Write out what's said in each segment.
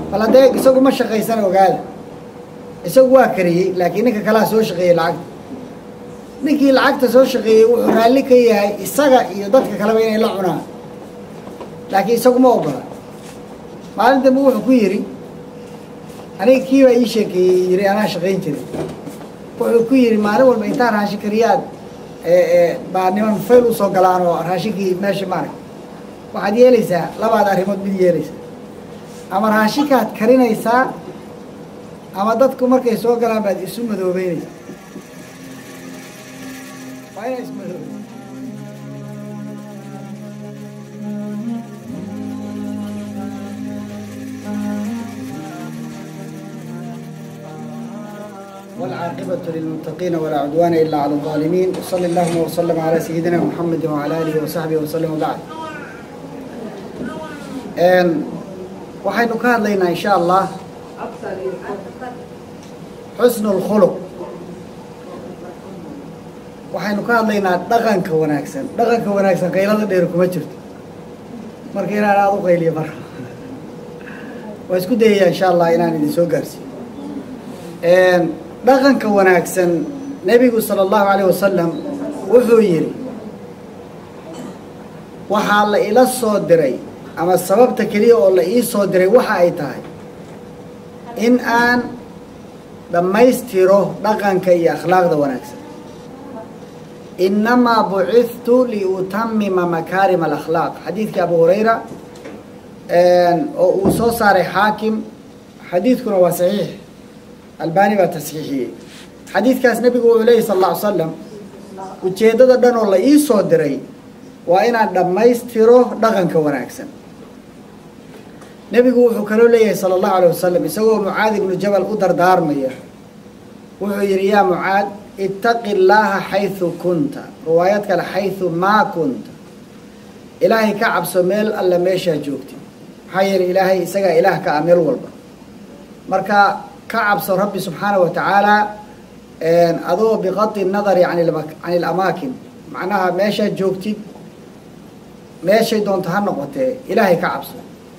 bal haddee isagu ma shaqaysana ogaada isagu waa kariyey laakiin ninka kalaa soo shaqeeyey lacagta ninkii lacagta soo shaqeeyey wuxuu raalli ka yahay isaga iyo dadka kaleba inay la cunaan laakiin isagu ma ogola maalin dambe wuxuu ku yidhi aniga kii baa ii sheekeeyey yiri anaa shaqayn jiray wuxuu ku yidhi maalin walba intaa raashin kariyaad baa niman fayl usoo galaan oo raashinkii meesha maarag waxaad yeelaysaa labaad arrimood mid yeelaysaa ama raashinkaad karinaysaa ama dadku markay soo galaan baad isu madoobeynaysaa waa inaa ismadoobe والعاقبة للمتقين ولا عدوان إلا على الظالمين وصلى اللهم وسلم على سيدنا محمد وعلى آله وصحبه وسلم وبعد waxaynu ka hadlaynaa in sha allah xusnu اlkhuluq waxaynu ka hadlaynaa dhaqanka wanaagsan dhaqanka wanaagsan qaylada dheer kuma jirto marka inaan aada u qayliyo mar waa isku dayayaa insha allah inaan idin soo gaarsiiyo dhaqanka wanaagsan nebigu sala allahu alayh wasalam wuxuu yidhi waxaa la ila soo diray ama sababta keliya oo la ii soo diray waxa ay tahay in aan dhammaystiro dhaqanka iyo akhlaaqda wanaagsan innamaa bucithtu liutamima makaarima alakhlaaq xadiidkii abu hurayra oo uu soo saaray xaakim xadiidkuna waa saxiix albani baa tasxiixiyey xadiidkaas nebigu wuxuu leeyay sal alla ly slam ujeeddada dhan oo la ii soo diray waa inaan dhammaystiro dhaqanka wanaagsan nebigu wuxuu kaloo leeyahay sala allahu alayh wasalam isagoo mucaad ibnu jabal u dardaarmaya wuxuu yidhi yaa mucaad ittaqi llaaha xaysu kunta riwaayad kale xaysu maa kunta ilaahay ka cabso meel alle meeshaa joogtid maxaa yeelay ilaahay isagaa ilaah ka ah meel walba marka ka cabso rabbi subxaanahu wa tacaala adoo biqadi nadari can ilamaakin macnaha meeshaad joogtid meeshay doonto ha noqotee ilaahay ka cabso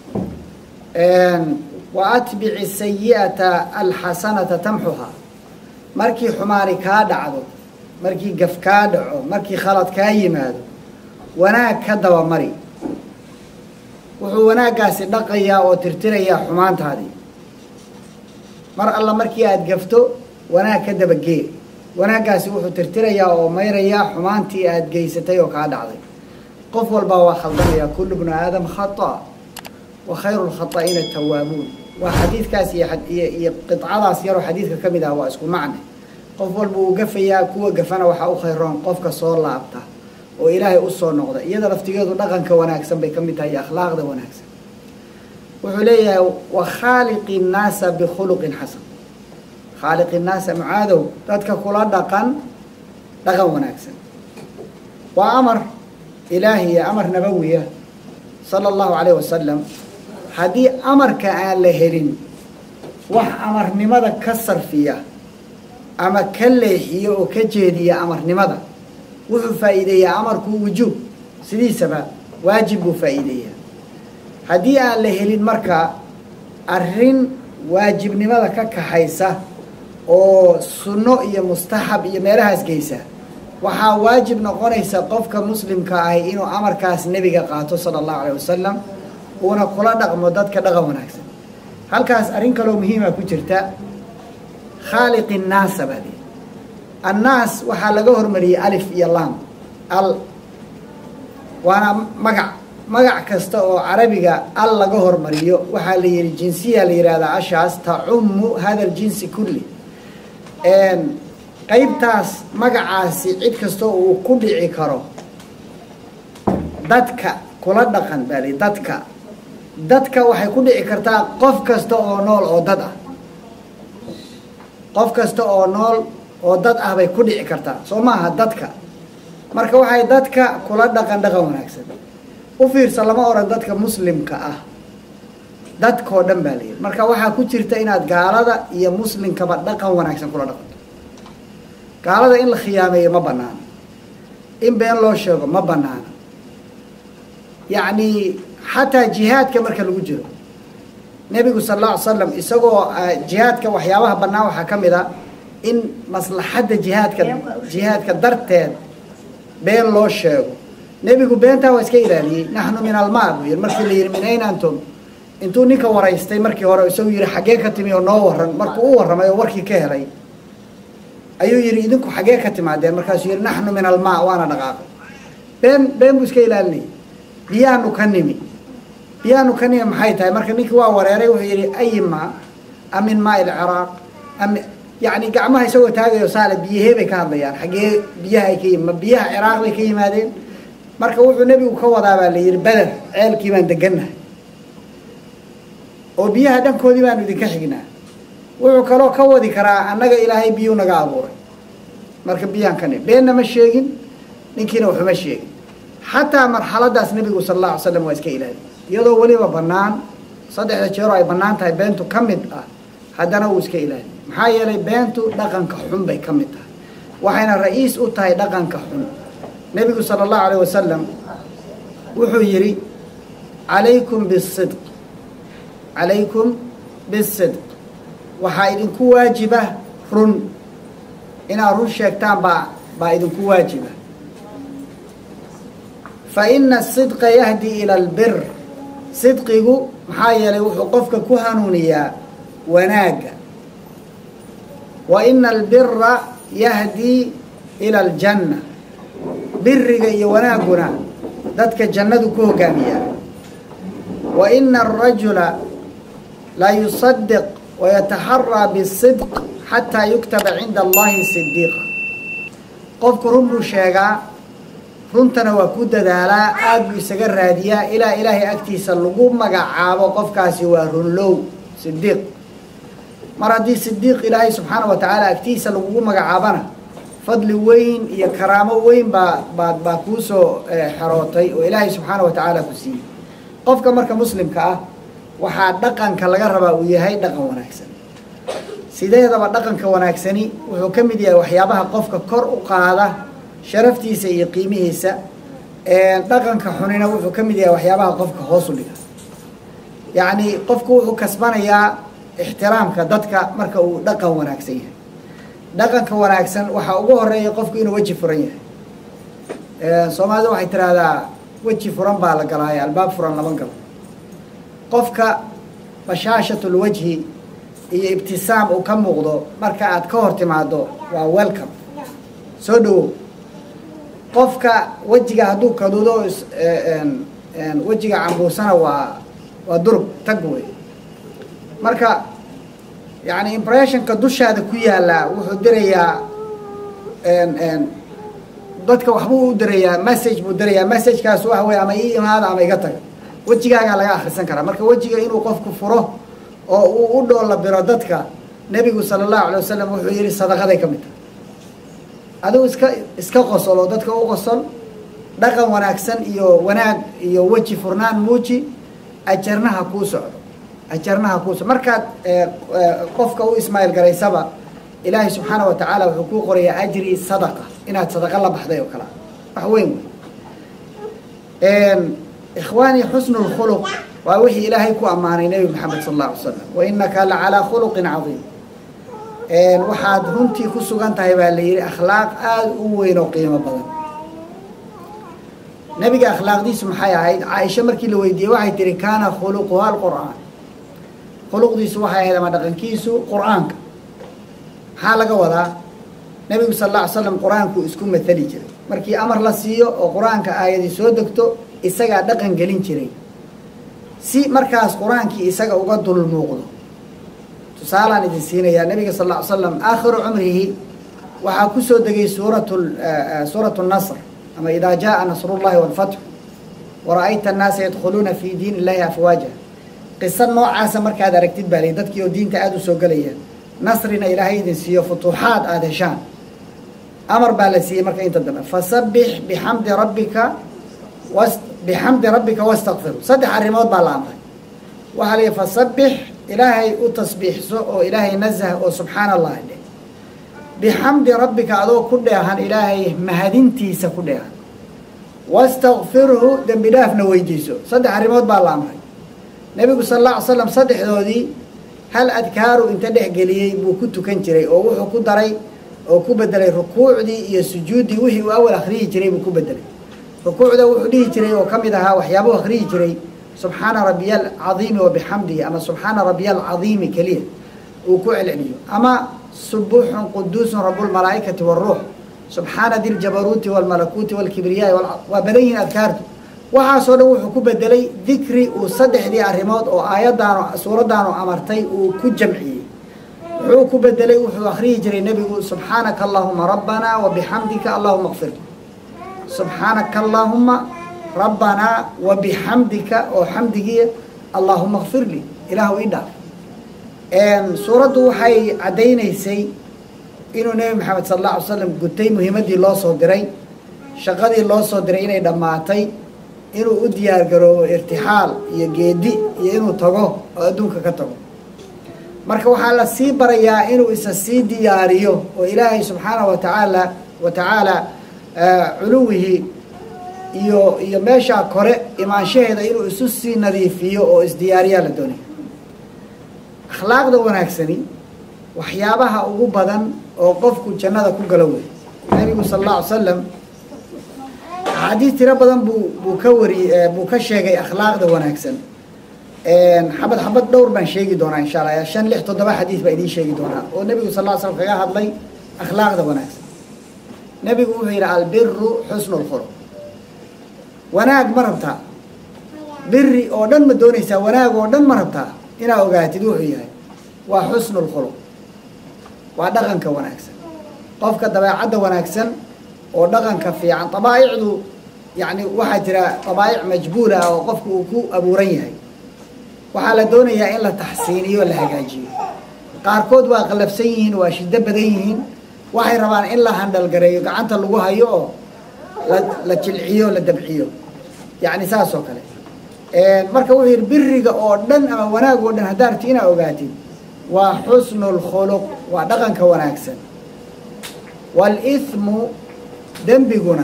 wa atbici sayi'ata alxasanata tamxuhaa markii xumaani kaa dhacdo markii gaf kaa dhaco markii khalad kaa yimaado wanaag ka dabamari wuxuu wanaaggaasi dhaqayaa oo tirtirayaa xumaantaadii mar alla markii aada gafto wanaag ka dabagee wanaaggaasi wuxuu tirtirayaa oo mayrayaa xumaantii aada geysatay oo kaa dhacday qof walbaa waa khaldamaya kullu bnu aadam khata wa khayru lkhataa'ina tawaabuun waa xadiidkaas iyo iyo qidcadaas yaroo xadiidka ka mid ah waa isku macne qof walba uu gafayaa kuwa gafana waxaa u khayroon qofka soo laabta oo ilaahay u soo noqda iyada laftigeedu dhaqanka wanaagsan bay ka mid tahay iyo akhlaaqda wanaagsan wuxuu leeyahay wa khaaliqi nnaasa bikhuluqin xasan khaaliqi nnaasa mucaadow dadka kula dhaqan dhaqan wanaagsan waa amar ilaahiya amar nabawiya sala allahu calayh wasalam haddii amarka aan la helin wax amarnimada ka sarfiya ama ka leexiya oo ka jeediya amarnimada wuxuu faa'iideeyaa amarku wujuub sidiisaba waajib buu faa'iideeyaa haddii aan la helin marka arrin waajibnimada ka kaxaysa oo sunno iyo mustaxab iyo meelahaas geysa waxaa waajib noqonaysa qofka muslimka ahi inuu amarkaas nebiga qaato sala allahu alayh wasalam uuna kula dhaqmo dadka dhaqan wanaagsan halkaas arrin kaloo muhiima ku jirta khaaliqi nnaasa baa lii annaas waxaa laga hormariyey alif iyo lam al waana magac magac kasta oo carabiga al laga hormariyo waxaa la yihi jinsiya la yihahdaa ashaas tacummu hada ljinsi kulli qaybtaas magacaasi cid kastoo uu ku dhici karo dadka kula dhaqan baa li dadka dadka waxay ku dhici kartaa qof kasta oo nool oo dad ah qof kasta oo nool oo dad ah bay ku dhici kartaa soo maaha dadka marka waxay dadka kula dhaqan dhaqan wanaagsan u fiirsa lama oran dadka muslimka ah dadkao dhan baa layidhi marka waxaa ku jirta inaad gaalada iyo muslimkaba dhaqan wanaagsan kula dhaqanto gaalada in la khiyaameeyo ma banaano in been loo sheego ma banaano yacni xataa jihaadka marka lagu jiro nebigu sal alla ly slam isagoo jihaadka waxyaabaha bannaan waxaa ka mid a in maslaxadda jihaadka jihaadka darteed been loo sheego nebigu beentaa waa iska ilaaliyey naxnu min almaa buu yihi markii la yihi min ayn antum intuu ninka waraystay markii hore isagu yihi xaggee ka timi oo noo waran markuu u warramay oo warkii ka helay ayuu yihi idinku xaggee ka timaadeen markaasuu yihi naxnu min almaa waana dhaqaaqay been been buu iska ilaalinayay biyaanu ka nimi biyaanu ka nimi maxay tahay marka ninkii waa wareeray wuxuu yihi ayi maa am min maa ilciraaq am yani gacmaha isagoo taagayo saale biyahee bay ka hadlayaan xaggee biyaha ay ka yimi ma biyaha ciraaq bay ka yimaadeen marka wuxuu nebigu ka wadaa baa la yihi beder ceelkii baan degannahay oo biyaha dhankoodii baanu idinka xignaa wuxuu kaloo ka wadi karaa annaga ilaahay biyuu naga abuuray marka biyaan ka nimi beenna ma sheegin ninkiina waxuma sheegin xataa marxaladaas nebigu sala alla alay slam waa iska ilaaliy iyadoo weliba bannaan saddexda jeero ay bannaan tahay beentu ka mid ah haddana wuu iska ilaaliy maxaa yeelay beentu dhaqanka xun bay ka mid tahay waxayna ra-iis u tahay dhaqanka xun nebigu sala allahu alayh wasalam wuxuu yidhi calaykum bisidq calaykum bisidq waxaa idinku waajiba run inaad run sheegtaan baa baa idinku waajiba fa ina asidqa yahdi ila albir sidqigu maxaa yeelay wuxuu qofka ku hanuuniyaa wanaagga wa ina albira yahdii ila aljanna biriga iyo wanaagguna dadka jannadu ku hogaamiyaa wa ina arajula la yusadiq wayataxaraa bisidq xataa yuktaba cinda allahi sidiiqa qofku run buu sheegaa runtana waa ku dadaalaa aada buu isaga raadiyaa ilaa ilaahay agtiisa lagu magacaabo qofkaasi waa runlow sidiiq mar haddii sidiiq ilaahay subxaana wa tacaala agtiisa lagugu magacaabana fadli weyn iyo karaamo weyn baa baa baa kuusoo xerootay oo ilaahay subxaana wa tacaala ku siiyey qofka marka muslimka ah waxaa dhaqanka laga rabaa uu yahay dhaqan wanaagsan sideedaba dhaqanka wanaagsani wuxuu ka mid yahay waxyaabaha qofka kor u qaada sharaftiisa iyo qiimihiisa dhaqanka xunina wuxuu ka mid yahay waxyaabaha qofka hoos u dhiga yacni qofku wuxuu kasbanayaa ixtiraamka dadka marka uu dhaqan wanaagsan yahay dhaqanka wanaagsan waxaa ugu horeeya qofku inuu weji furan yahay soomaalida waxay tiraahdaa weji furan baa la galaayo albaab furan lama galo qofka bashaashatul wajhi iyo ibtisaam uu ka muuqdo marka aad ka hor timaado waa welcome soo dhawow qofka wejiga hadduu kadudo wejiga cambuusana waa waa durug tag wey marka yani impressionka dushaada ku yaallaa wuxuu dirayaa dadka waxbuu u dirayaa message buu dirayaa messagekaas waxa wey ama ii imaada ama iga taga wejigaagaa laga akrisan karaa marka wejiga inuu qofku furo oo uu u dhoolla biro dadka nebigu sala allahu alay wasalam wuxuu yihi sadaqaday ka mid tahay adigu iska iska qosol oo dadka u qosol dhaqan wanaagsan iyo wanaag iyo weji furnaan muuji ajarnaha kuu socdo ajarnaha kuu socdo markaad qofka u ismaaiil garaysaba ilaahay subxaana wa tacaala wuxuu kuu qorayaa ajri sadaqa inaad sadaqa la baxday oo kale wax weyn wey ikhwaani xusnu lkhuluq waa wixii ilaahay ku ammaanay nebi maxamed sal alla alay slam wa inaka la calaa khuluqin cadiim waxaad runtii ku sugan tahay baa la yihi akhlaaq aada u weyn oo qiimo badan nebiga akhlaaqdiisu maxay ahayd caaisha markii la weydiiyey waxay tihi kaana khuluquha alqur'aan khuluqdiisu waxay ahayd ama dhaqankiisu qur'aanka maxaa laga wadaa nebigu sal alla ly slam qur-aankuu isku matali jiray markii amar la siiyo oo qur-aanka aayadii soo degto isagaa dhaqan gelin jiray si markaas qur-aankii isaga uga dul muuqdo tusaalaan idin siinayaa nabiga sal ll ly slam aakhiru cumrihi waxaa kusoo degay suurat suurat nasr ama idaa jaa nasrullahi walfatxu wara-ayta annaasa yadkhuluuna fi diin illahi afwaaja qiso noocaasa markaad aragtid baa lay dadkii oo diinta aada u soo gelaya nasrina ilaahay idin siiyo futuuxaad aada heshaan amar baa la siiyey marka inta dambe fasabbix bixamdi rabbika was bixamdi rabbika wastakfiru saddex arrimood baa la amray waxaa la yihi fasabbix ilaahay u tasbiixso oo ilaahay nazah oo subxaana allah dheh bixamdi rabbika adoo ku dheehan ilaahay mahadintiisa ku dheehan wastakfirhu dembi dhaafna weydiiso saddex arrimood baa la amray nebigu sal alla ly slam saddexdoodii hal adkaaru inta dhexgeliyey buu ku tukan jiray oo wuxuu ku daray oo ku bedelay rukuucdii iyo sujuuddii wixii uu awal akhriyi jiray buu ku bedelay rukuucda wuxuu dhihi jiray oo ka mid ahaa waxyaabuu akhriyi jiray subxaana rabiya alcadiimi wabixamdihi ama subxaana rabiya alcadiimi keliya uu ku celceliyo ama subuuxun quduusun rabulmalaa'ikati waruux subxaana di ljabaruuti walmalakuuti walkibriyaai waa badan yihiin adkaartu waxaasoo dhan wuxuu ku bedelay dikri uu saddexdii arrimood oo aayaddaanu suuraddaanu amartay uu ku jamciyey wuxuu ku bedelay wuxuu akhriyi jiray nebigu subxaanaka allahuma rabbanaa wabixamdika allahuma kfir subxaanaka allaahuma rabbanaa wabixamdika oo xamdigiia allaahuma kfir lii ilaahu ii dhaaf suuraddu waxay caddaynaysay inuu nebi maxamed sala alla alay slam gutay muhiimaddii loo soo diray shaqadii loo soo diray inay dhammaatay inuu u diyaar garoobo irtixaal iyo geedi iyo inuu tago oo adduunka ka tago marka waxaa la sii barayaa inuu isa sii diyaariyo oo ilaahay subxaanahu watacaala wa tacaala culuwihii iyo iyo meeshaa kore imaanshaheeda inuu isu sii nadiifiyo oo isdiyaariyaa la doonaya akhlaaqda wanaagsani waxyaabaha ugu badan oo qofku jannada ku galo wey nebigu sala alla alay salam axaadiis tiro badan buu buu ka wari buu ka sheegay akhlaaqda wanaagsan xabad xabad dhowr baan sheegi doonaa insha allah shan lix toddoba xadiis baa idiin sheegi doonaa oo nebigu sal ll ly slam kaga hadlay akhlaaqda wanaagsan nebigu wuxuu yidhi albiru xusnu lkhuluq wanaag ma rabtaa biri oo dhan ma doonaysaa wanaag oo dhan ma rabtaa inaa ogaatid wuxuu yahay waa xusnu lkhuluq waa dhaqanka wanaagsan qofka dabeecadda wanaagsan oo dhaqanka fiican dabaa'icdu yacni waxaa jira dabaa'ic majbuula ah oo qofku uu ku abuuran yahay waxaa la doonayaa in la taxsiiniyo la hagaajiyo qaarkood waa qallafsan yihiin waa shiddo badan yihiin waxay rabaan in la handhalgareeyo gacanta lagu hayo oo la la jilciyo la dabciyo yacni saas oo kale marka wuxuu yidhi biriga oo dhan ama wanaag oo dhan haddaa rabti inaa ogaatid waa xusnu lkhuluq waa dhaqanka wanaagsan wاlإثmu dembiguna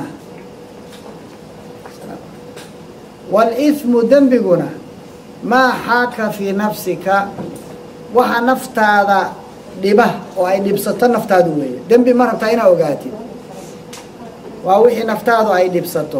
wاlإثmu dembiguna maa xaaka fii nafsika waxa naftaada dhiba oo ay dhibsato naftaadu weeye dembi ma rabtaa inaa ogaatid waa wixii naftaadu ay dhibsato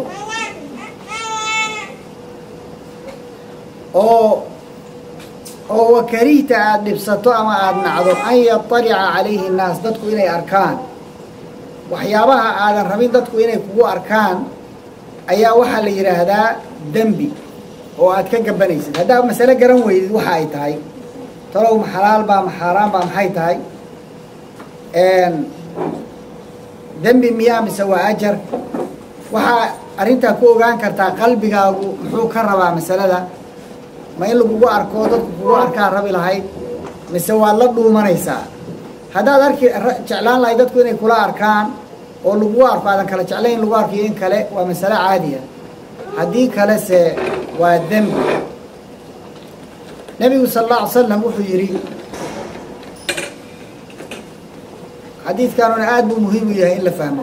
oo oo wakarihta aada dhibsato ama aada nacdo an yaطalica calayhi الnaas dadku inay arkaan waxyaabaha aadan rabin dadku inay kugu arkaan ayaa waxaa la yidhaahdaa dembi oo aad ka gabanaysid haddaa masale garan weydid waxa ay tahay talow ma xalaal baa ma xaaraan baa maxay tahay dembi miyaa mise waa ajar waxaa arrintaa ku ogaan kartaa qalbigaagu muxuu ka rabaa masalada ma in lagugu arko dadku kugu arkaa rabi lahayd mise waad la dhuumanaysaa haddaad arki jeclaan lahayd dadku inay kula arkaan oo lagugu arko aadan kala jeclayn lagu arkiyo in kale waa masale caadiya haddii kalese waa dembi nebigu sala alla alay slam wuxuu yidhi xadiidkanuna aada buu muhiim u yahay in la fahmo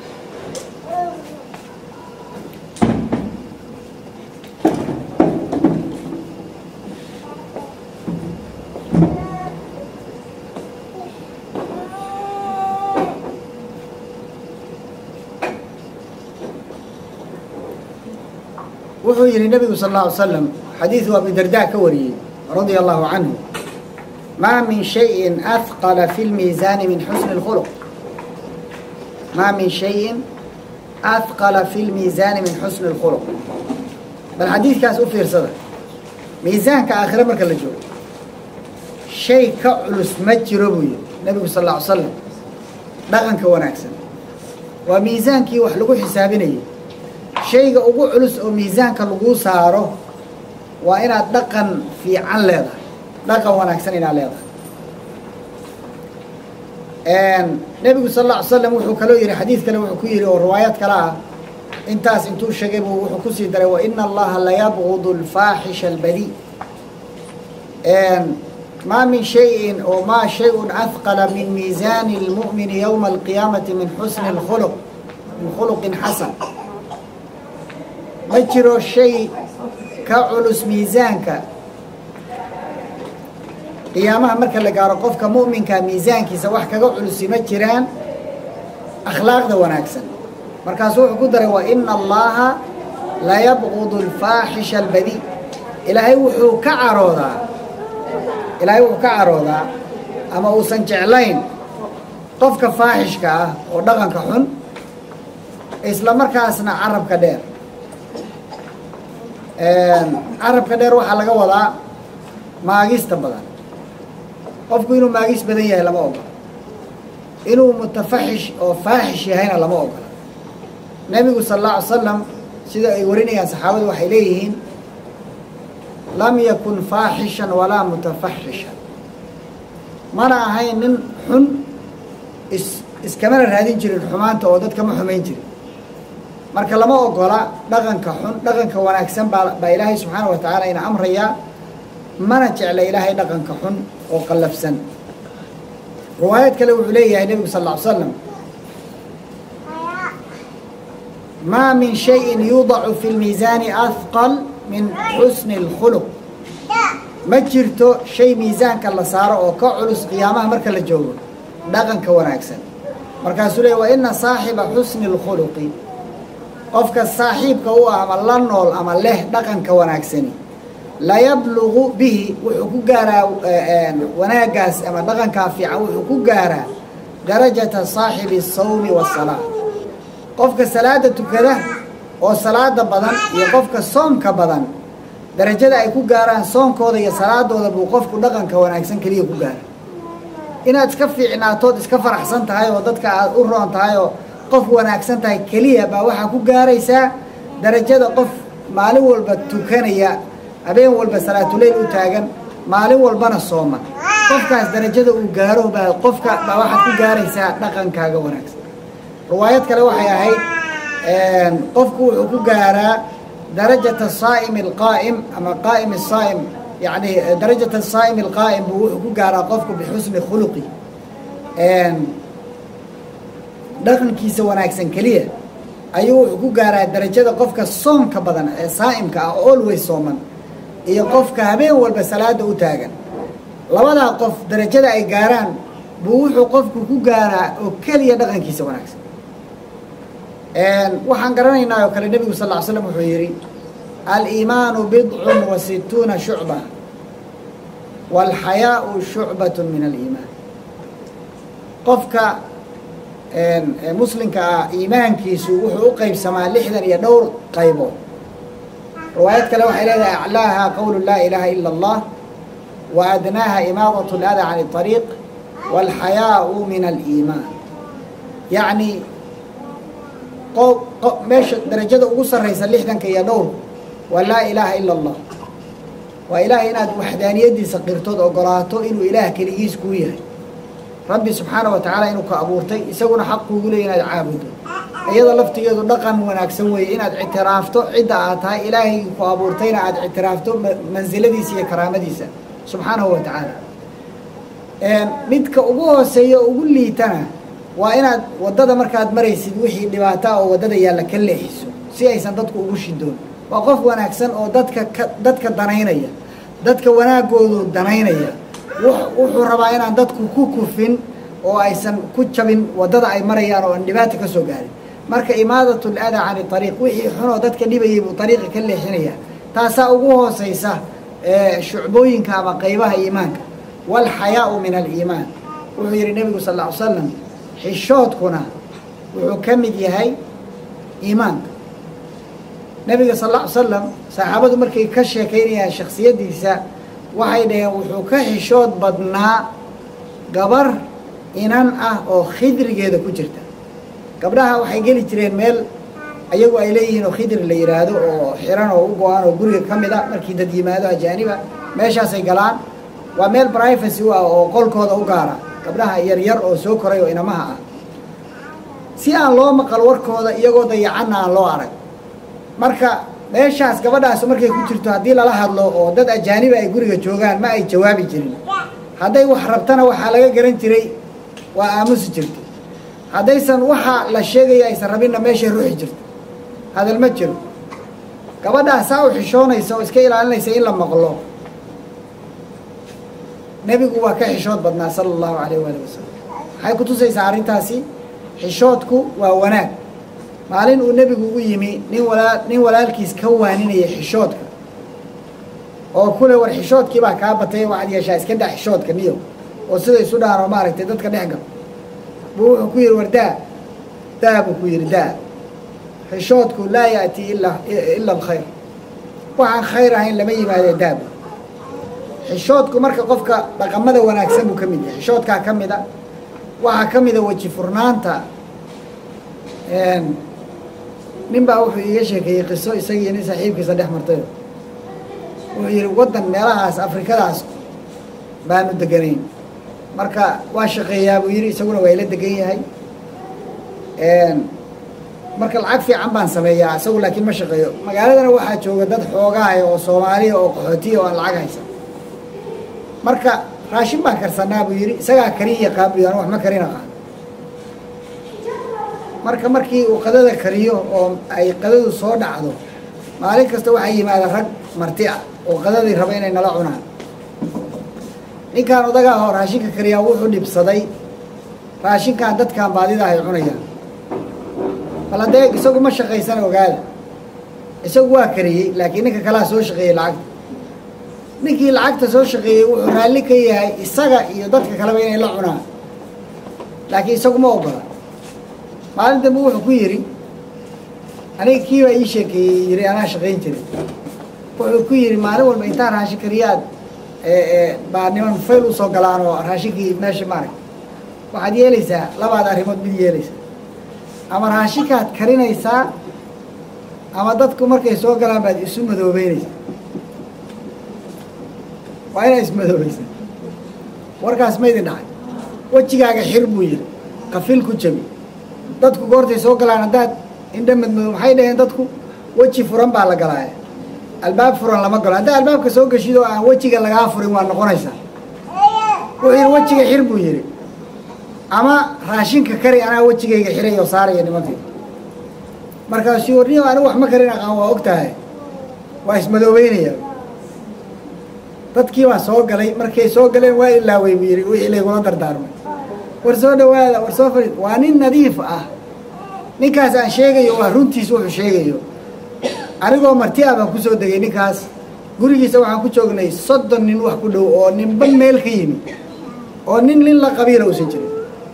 wuxuu yihi nebigu sal اله alay slam xadiidu abi darda ka wariyey radia allahu canhu maa min shayin ahqala fi lmiisaani min xusni اlkhuluq maa min shayin ahqala fi lmiisaani min xusni اlkhuluq bal xadiidkaas u fiirsada miisaanka aakhire marka la joogo shay ka culus ma jiro buu yihi nebigu sal اla alay slam dhaqanka wanaagsan waa miisaankii wax lagu xisaabinayay shayga ugu culus oo miisaanka laguu saaro waa inaad dhaqan fiican leedahay dhaqan wanaagsan inaad leedahay nebigu sal alla ly slam wuxuu kaloo yihi xadiid kale wuxuu ku yihi oo riwaayad kale ah intaas intuu sheegay buu wuxuu kusii daray wa ina allaha layabgudu alfaaxisha albadi maa min shayin oo maa shayun ahqala min miisaani اlmu'mini yowma alqiyaamati min xusni اlkhuluq min khuluqin xasan ma jiro shay ka culus miisaanka qiyaamaha marka la gaaro qofka mu'minka miisaankiisa wax kaga culusi ma jiraan akhlaaqda wanaagsan markaasuu wuxuu ku daray wa ina allaha layabqudu alfaaxisha albadii ilaahay wuxuu ka caroodaa ilaahay wuxuu ka caroodaa ama uusan jeclayn qofka faaxishka ah oo dhaqanka xun isla markaasna carabka dheer carabka dheer waxaa laga wadaa maagista badan qofku inuu maagis badan yahay lama ogola inuu mutafaxish oo faaxish yahayna lama ogola nebigu sal alla alay slam sida ay warinayaan saxaabadu waxay leeyihiin lam yakun faaxishan walaa mutafaxishan mana ahayn nin xun is iskamana raadin jirin xumaanta oo dadka ma xumayn jirin marka lama ogola dhaqanka xun dhaqanka wanaagsan baa baa ilaahay subxaana wa tacaala ina amrayaa mana jecla ilaahay dhaqanka xun oo qallafsan riwaayad kale wuxuu leeyahay nebigu sal lla ly slam maa min shayin yudacu fi lmiisaani ahqal min xusni اlkhuluq ma jirto shay miisaanka la saaro oo ka culus qiyaamaha marka la joogo dhaqanka wanaagsan markaasuu leey wa ina saaxiba xusni اlkhuluqi qofka saaxiibka u ah ama la nool ama leh dhaqanka wanaagsani layablugu bihi wuxuu ku gaaraa wanaagaas ama dhaqankaa fiican wuxuu ku gaaraa darajata saaxibi الsawmi waالsalaa qofka salaada tukada oo salaada badan iyo qofka soomka badan darajada ay ku gaaraan soonkooda iyo salaadooda buu qofku dhaqanka wanaagsan keliya ku gaara inaad iska fiicnaatood iska faraxsan tahay oo dadka aad u roon tahay oo qof wanaagsan tahay keliya baa waxaa ku gaaraysaa darajada qof maalin walba tukanaya habeen walba salaatuleyl u taagan maalin walbana sooman qofkaas darajada uu gaaro baa qofka baa waxaad ku gaaraysaa dhaqankaaga wanaagsan riwaayad kale waxay ahayd qofku wuxuu ku gaaraa darajata saa'imi alqaa'im ama qaa'im asaa'im yacni darajata saa'imi alqaa'im buu wuxuu ku gaaraa qofku bixusni khuluqi dhaqankiisa wanaagsan keliya ayuu wuxuu ku gaaraa darajada qofka soomka badan ee saa'imka ah oo always sooman iyo qofka habeen walba salaada u taagan labadaa qof darajada ay gaaraan buu wuxuu qofku ku gaaraa oo keliya dhaqankiisa wanaagsan waxaan garanaynaa oo kale nebigu sal ll ly slam wuxuu yidhi aliimaanu bidcun wa situuna shucba waalxayaau shucbat min aliimaan qofka muslimka ah iimaankiisu wuxuu u qeybsamaa lixdan iyo dhowr qaybood riwaayad kale waxay leedahay aclaaha qowlu laa ilaaha ila allah wa adnaaha imaadat اlada can اطariiq wاlxayaau min aliimaan yacni meesha darajada ugu sarraysa lixdanka iyo dhowr waa laa ilaaha ila allah waa ilaahay inaad waxdaaniyadiisa qirtood ogolaato inuu ilaah keligiis kuu yahay rabbi subxaana wa tacaala inuu ka abuurtay isaguna xaq kuugu leeya inaad caabudo iyada laftigeedu dhaqan wanaagsan weeye inaad ictiraafto cidda aad tahay ilaahay ku abuurtayna aad ictiraafto mansiladiisa iyo karaamadiisa subxaanahu wa tacaala midka ugu hooseeya oo ugu liitana waa inaad waddada markaad maraysid wixii dhibaataa oo waddada yaalla ka leexiso si aysan dadku ugu shidoon waa qof wanaagsan oo dadka ka dadka danaynaya dadka wanaagoodu danaynaya wuxuu rabaa inaan dadku ku kufin oo aysan ku jabin waddada ay marayaan oo aan dhibaata ka soo gaarin marka imaadat ladaa cani ariiq wixii xunoo dadka dhibayay buu ariiqa ka leexinaya taasaa ugu hooseysa shucbooyinka ama qaybaha iimaanka waalxayaau min aliimaan wuxuu yihi nebigu sal ll ly slam xishoodkuna wuxuu ka mid yahay iimaanka nebiga sal lla ly slam saxaabadu markay ka sheekaynayaan shaksiyaddiisa waxay dhaheen wuxuu ka xishood badnaa gabar inan ah oo khidrigeeda ku jirta gabdhaha waxay geli jireen meel ayagu ay leeyihiin oo khidri la yidhaahdo oo xiran oo u go-an oo guriga ka mid a markii dad yimaado ajaaniba meeshaasay galaan waa meel privacy u ah oo qolkooda u gaara gabdhaha yaryar oo soo koray oo inamaha ah si aan loo maqal warkooda iyagoo dayacanna aan loo arag marka meeshaas gabadhaas markay ku jirto haddii lala hadlo oo dad ajaaniba ay guriga joogaan ma ay jawaabi jirin hadday wax rabtana waxaa laga garan jiray waa aamusi jirta haddaysan waxa la sheegaya aysan rabinna meeshay ruuxi jirto hadal ma jiro gabadhaas saa u xishoonaysa oo iska ilaalinaysa in la maqlo nebigu waa ka xishood badnaa sala allahu calayh waali wasalam waxay ku tusaysaa arrintaasi xishoodku waa wanaag maalin uu nebigu u yimi nin walaa nin walaalkiis ka waaninaya xishoodka oo kule war xishoodkii baa kaa batay waxaad yeeshaa iska daa xishoodka niyo oo sida isu dhaano maaragtay dadka dhex gal buu wuxuu ku yidhi war daa daa buu ku yidhi daa xishoodku laa yaأti ila ila alkhayr waxaan khayr ahayn lama yimaadee daaba xishoodku marka qofka dhaqamada wanaagsan buu ka mid yahay xishoodkaa ka mida waxaa ka mida weji furnaanta nin baa wuxuu iiga sheekeeyey qiso isagii nin saaxiibkiisa dhex martayo wuxuu yidhi waddan meelahaas afrikadaas baanu deganayn marka waa shaqeeyaa buu yidhi isaguna waa ila degan yahay marka lacag fiican baan sameeyaa isagu laakiin ma shaqeeyo magaaladana waxaa jooga dad xoogaaya oo soomaaliya oo qaxootiya oo aan lacag haysan marka raashin baan karsanaa buu yidhi isagaa karin yaqaan buu yidhi anu wax ma karin aqaan marka markii uu qadada kariyo oo ay qadadu soo dhacdo maalin kasta waxaa yimaada rag marti ah oo qadadii raba inay nala cunaan ninkaan odagaa oo raashinka kariyaa wuxuu dhibsaday raashinkan dadkan baadida ay cunayaan bal haddee isagu ma shaqaysan ogaada isagu waa kariyey laakiin ninka kalaa soo shaqeeyey lacagta ninkii lacagta soo shaqeeyey wuxuu raalli ka yahay isaga iyo dadka kaleba inay la cunaan laakiin isagu ma ogola maalin dambe wuxuu ku yidhi aniga kii baa ii sheekeeyey yidhi anaa shaqayn jiray wuxuu ku yidhi maalin walba intaa raashin kariyaad baa niman fayl usoo galaan oo raashinkii meesha maarag waxaad yeelaysaa labaad arrimood mid yeelaysaa ama raashinkaad karinaysaa ama dadku markay soo galaan baad isu madoobeynaysaa waa inaa ismadoobaysaa warkaas ma idin dhacay wejigaaga xir buu yidhi kafil ku jabi dadku goortay soo galaan haddaad indha madmadoo maxay dhaheen dadku weji furan baa la galaaya albaab furan lama galo haddaa albaabka soo geshid oo aan wejiga lagaa furin waa noqonaysaa wuxuu yidhi wejiga xir buu yidhi ama raashinka kari anaa wejigayga xiray oo saaraya nimankii markaasuu warniyo anigu wax ma karin aqaan waa og tahay waa ismadoobeynaya dadkii baa soo galay markay soo galeen waa ilaawey buu yidhi wixii laygula dardaarmay war soo dhawaada war soo fadhiid waa nin nadiif ah ninkaas aan sheegayo waa runtiis wuxuu sheegayo anigoo marti ah baan kusoo degay ninkaas gurigiisa waxaan ku joognay soddon nin wax ku dhow oo ninba meel ka yimi oo nin nin la qabiila uusan jirin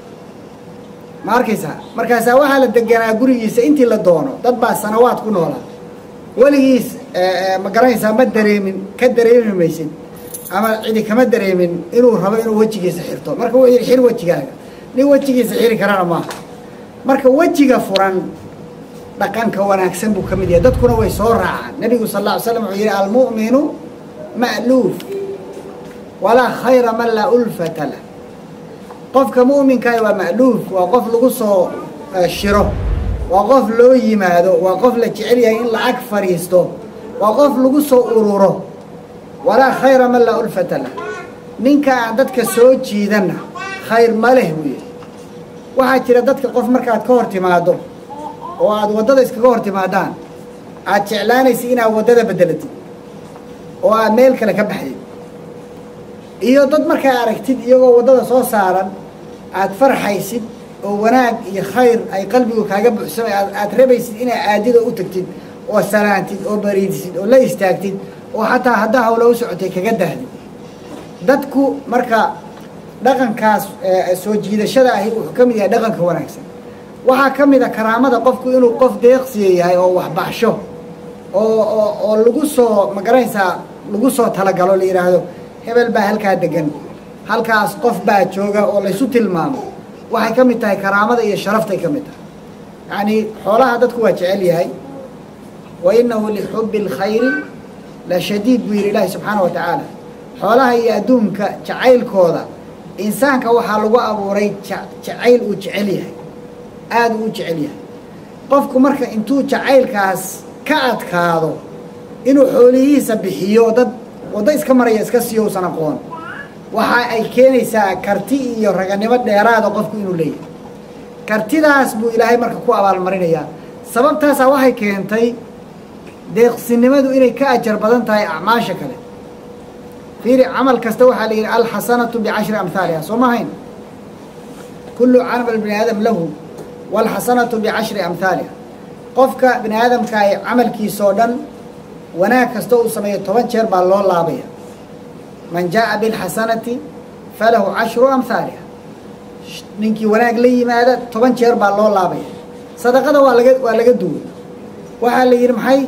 ma arkaysaa markaasaa waxaa la deganaa gurigiisa intii la doono dad baa sanawaad ku noolaa weligiis ma garanaysaa ma dareemin ka dareemi maysid ama cidi kama dareemin inuu rabo inuu wejigiisa xirto marka wuxuu yidhi xir wejigaaga nin wejigiisa xiri karana maaha marka wejiga furan dhaqanka wanaagsan buu ka mid yahay dadkuna way soo raacaan nebigu sal alla ly slam wuxuu yidhi almu'minu ma'luuf walaa khayra man laa ulfata lah qofka mu'minkaah waa ma'luuf waa qof lagu soo shiro waa qof loo yimaado waa qof la jecel yahay in lacag fadhiisto waa qof lagu soo ururo walaa khayra man laa ulfata lah ninka aan dadka soo jiidanna khayr ma leh buu yidhi waxaa jira dadka qof markaad ka hor timaaddo oo aad waddada iskaga hor timaadaan aad jeclaanaysid inaad waddada beddelatid oo aad meel kale ka baxdid iyo dad markaa aragtid iyagoo waddada soo saaran aad farxaysid oo wanaag iyo khayr ay qalbigu kaaga buuxsamay aad rabaysid inaad aadid oo u tagtid oo salaantid oo bariidsid oo la istaagtid oo xataa haddaa hawla u socotay kaga dahdid dadku marka dhaqankaas soo jiidashada ahi wuxuu ka mid yahay dhaqanka wanaagsan waxaa ka mid a karaamada qofku inuu qof deeqsiya yahay oo waxbaxsho oo oo oo lagu soo magaranaysaa lagu soo talagalo la yidhaahdo hebel baa halkaa degan halkaas qof baa jooga oo laysu tilmaamo waxay ka mid tahay karaamada iyo sharaftay ka mid tahay yacnii xoolaha dadku waa jecel yahay wa innahu lixubbi اlkhayri la shadiid buu yidhi ilaahi subxaana wa tacaala xoolaha iyo adduunka jacaylkooda insaanka waxaa lagu abuuray jacayl uu jecel yahay aada uu jecel yahay qofku marka intuu jacaylkaas ka adkaado inuu xoolihiisa bixiyo dad waddo iska maraya iska siiyo usan aqoon waxa ay keenaysaa karti iyo raganimo dheeraada qofku inuu leeyahay kartidaas buu ilaahay marka ku abaalmarinayaa sababtaasaa waxay keentay deeqsinimadu inay ka ajar badan tahay acmaasha kale fiiri camal kasta waxaa la yidhi alxasanatu bicashri amhaaliha soo ma hayn kullu camal bini aadam lahu walxasanatu bicashri amhaaliha qofka bini aadamka ay camalkiisoo dhan wanaag kasta uu sameeyo toban jeer baa loo laabaya man jaaءa biاlxasanati falahu cashru amhaaliha ninkii wanaag la yimaada toban jeer baa loo laabaya sadaqada waa laga waa laga duway waxaa la yidhi maxay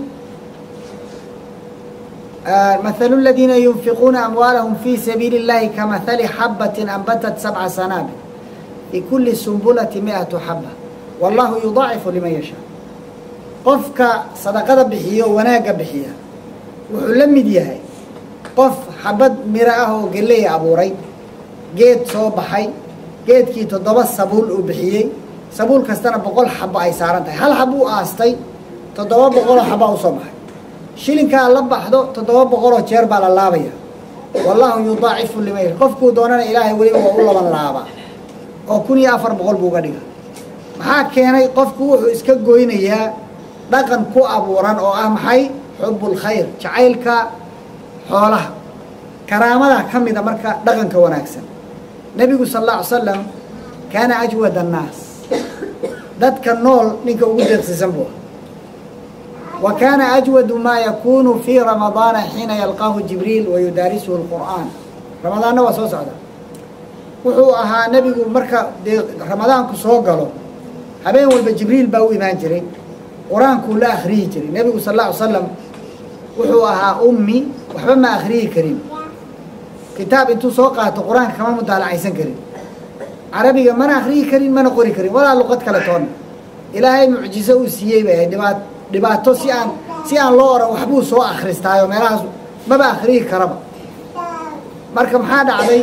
مثل الذين ينفقون أموالهم في سبيل الله كمثل حبة أنبتت سبع سنابل في كل سنبلة مئة حبة والله يضاعف لمن يشاء qofka sadaqada bixiyo wanaaga bixiya wuxuu la mid yahay qof xabad miro ah oo geley abuuray geed soo baxay geedkii toddoba sabuul uu bixiyey sabuul kastana boqol xabo ay saaran tahay hal xab uu aastay toddoba boqoloo xabaa usoo baxay shilinkaa la baxdo toddoba boqoloo jeer baa la laabaya wallaahu yudaacifu liman yasha qofkuu doonana ilaahay weliba waa u laban laabaa oo kun iyo afar boqol buu uga dhiga maxaa keenay qofku wuxuu iska goynayaa dhaqan ku abuuran oo ah maxay xubbulkhayr jacaylka xoolaha karaamada ka mida marka dhaqanka wanaagsan nebigu sal alla ly salam kaana ajwad annaas dadka nool ninka ugu deeqsiisan buu ah wa kaana ajwadu maa yakunu fii ramadaana xiina yalqaahu jibriil wa yudaarisuhu lqur'aan ramadaanna waa soo socda wuxuu ahaa nebigu marka dee ramadaanku soo galo habeen walba jibriil baa u imaan jiray qur-aankuu la akhriyi jiray nebigu sal alla ly slam wuxuu ahaa ummi waxba ma akhriyi karin kitaab intuu soo qaato qur-aanka kama mudaalacaysan karin carabiga mana akhriyi karin mana qori karin walaa luqad kale toonna ilaahay mucjizo uu siiyey bay ahayd dhibaat dhibaato si aan si aan loo oran waxbuu soo akhristaayo meelahaas maba akhriyi karaba marka maxaa dhacday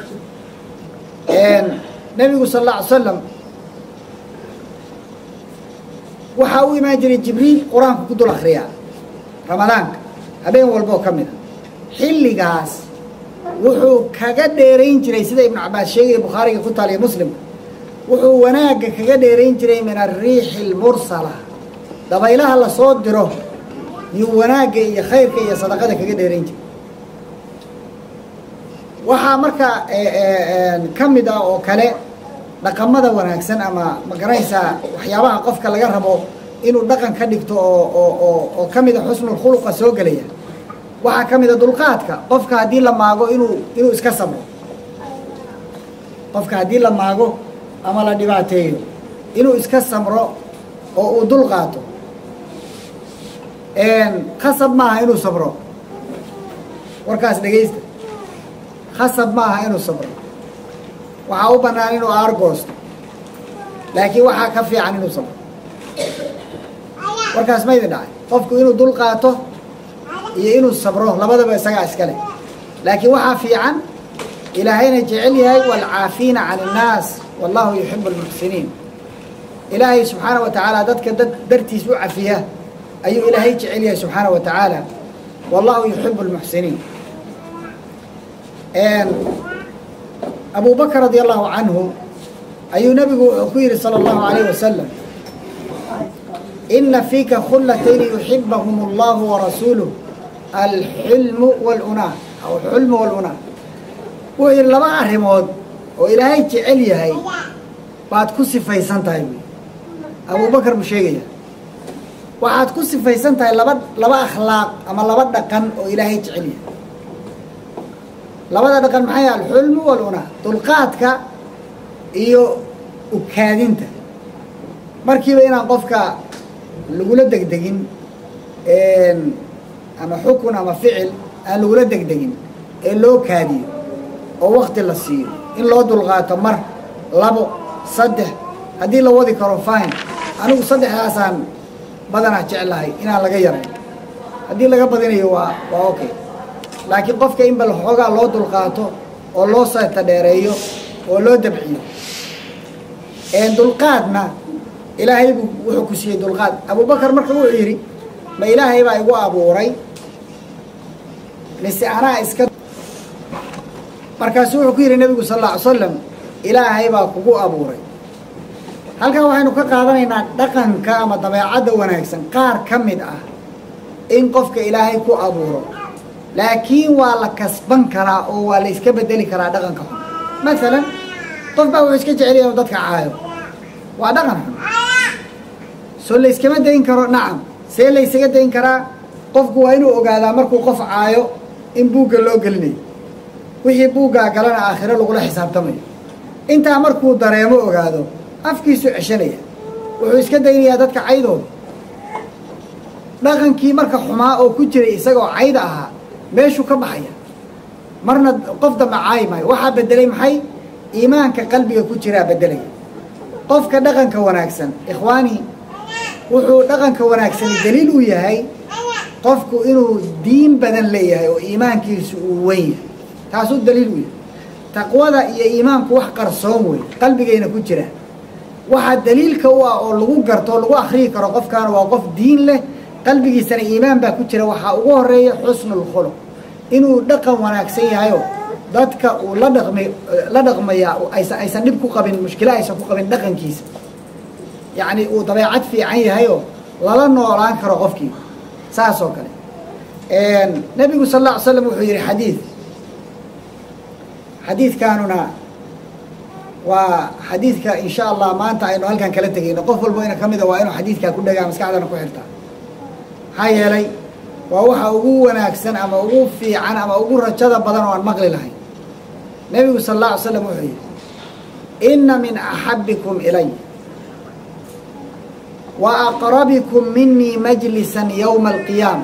nebigu sal alla ly salam waxaa u imaan jiray jibriil qur-aanku ku dul akhriyaa ramadaanka habeen walboo ka mid a xilligaas wuxuu kaga dheerayn jiray sida ibnu cabaas sheegaya bukhaariga ku taaliya muslimka wuxuu wanaagga kaga dheerayn jiray min ariixi almursala dabaylaha lasoo diro yuu wanaagga iyo khayrka iyo sadaqada kaga dheerayn jiray waxaa marka ka mid ah oo kale dhaqamada wanaagsan ama magaranaysaa waxyaabaha qofka laga rabo inuu dhaqan ka dhigto oo oo oo oo ka mida xusnulkhuluqa soo gelaya waxaa ka mida dulqaadka qofka haddii la maago inuu inuu iska sabro qofka haddii la maago ama la dhibaateeyo inuu iska samro oo uu dulqaato khasab maaha inuu sabro warkaas dhegaysta khasab maaha inuu sabro waxaa u bannaan inuu aargoosto laakiin waxaa ka fiican inuu sabro warkaas ma idin dhacay qofku inuu dul qaato iyo inuu sabro labadaba isagaa iska leh laakiin waxaa fiican ilaahayna jecel yahay waalcaafiina can innaas wallahu yuxibu almuxsiniin ilaahay subxaana wa tacaala dadka dad dartiis u cafiya ayuu ilaahay jecel yahay subxaana wa tacaala wallahu yuxibu almuxsiniin abu bakr radi allahu canhu ayuu nabigu wuxuu ku yihi salى اllahu alayh wasalam ina fiika khullatayni yuxibahum اllahu warasuuluh alxilmu wاlunaa aw xulmu wاlunaa wuxuu yihi laba arrimood oo ilaahay jecel yahay baad ku sifaysan tahay buy abu bakr buu sheegaya waxaad ku sifaysan tahay laba laba akhlaaq ama laba dhaqan oo ilaahay jecel yahay labada dhaqan maxay alxulmu walunaa dulqaadka iyo ukaadinta markiiba inaan qofka lagula degdegin ama xukun ama ficil aan lagula degdegin ee loo kaadiyo oo wakti la siiyo in loo dulqaato mar labo saddex haddii la wadi karo fine anigu saddexdaasaan badanaa jeclahay inaan laga yarayn haddii laga badinayo waa waa okay laakiin qofka in bal xoogaa loo dulqaato oo loo seeta dheereeyo oo loo dabciyo dulqaadna ilaahay buu wuxuu ku siiyey dulqaad abubakar marka wuxuu yidhi ma ilaahay baa igu abuuray mise anaa iska markaasu wuxuu ku yidhi nebigu sal alla ly slam ilaahay baa kugu abuuray halkan waxaynu ka qaadanaynaa dhaqanka ama dabeecadda wanaagsan qaar ka mid ah in qofka ilaahay ku abuuro laakiin waa la kasban karaa oo waa la iska bedeli karaa dhaqanka xun maalan qof baa wuxuu iska jecel yahay dadka caayo waa dhaqan xun soo la yskama dayn karo nacam see la ysaga dayn karaa qofku waa inuu ogaadaa markuu qof caayo in buugga loo gelinayo wixii buuggaa galana aakhiro lagula xisaabtamayo intaa markuu dareemo ogaado afkiisu ceshanaya wuxuu iska daynayaa dadka caydooda dhaqankii marka xumaa oo ku jiray isagoo cayda ahaa meeshuu ka baxaya marna qof dambe caayi maayo waxaa bedelay maxay iimaanka qalbiga ku jiraa bedelaya qofka dhaqanka wanaagsan ikhwaani wuxuu dhaqanka wanaagsani daliil u yahay qofku inuu diin badan leeyahay oo iimaankiisu uu wen yahay taasuu daliil u yahay taqwada iyo iimaanku wax qarsoon wey qalbigayna ku jiraan waxaa daliilka u ah oo lagu garto o lagu akriyi karo qofkaana waa qof diin leh qalbigiisana iimaan baa ku jira waxaa ugu horeeya xusnulkhuluq inuu dhaqan wanaagsan yahayo dadka uu la dhaqma la dhaqmayaa aysan aysan dhib ku qabin mushkilo aysan ku qabin dhaqankiisa yacni uu dabeecad fiican yahayoo lala noolaan karo qofkii saas oo kale nebigu sal alla ly slam wuxuu yihi xadiid xadiidkaanuna waa xadiidka in sha allah maanta aynu halkan kala tegayno qof walbo ina ka mida waa inuu xadiidkaa ku dhagaa maskaxdana ku xirtaa maxaa yeelay waa waxa ugu wanaagsan ama ugu fiican ama ugu rajada badan oo aan maqli lahayn nebigu sal alla ly slam wuxuu yihi inna min axabbikum ilay wa aqrabikum minii majlisan yowma alqiyaama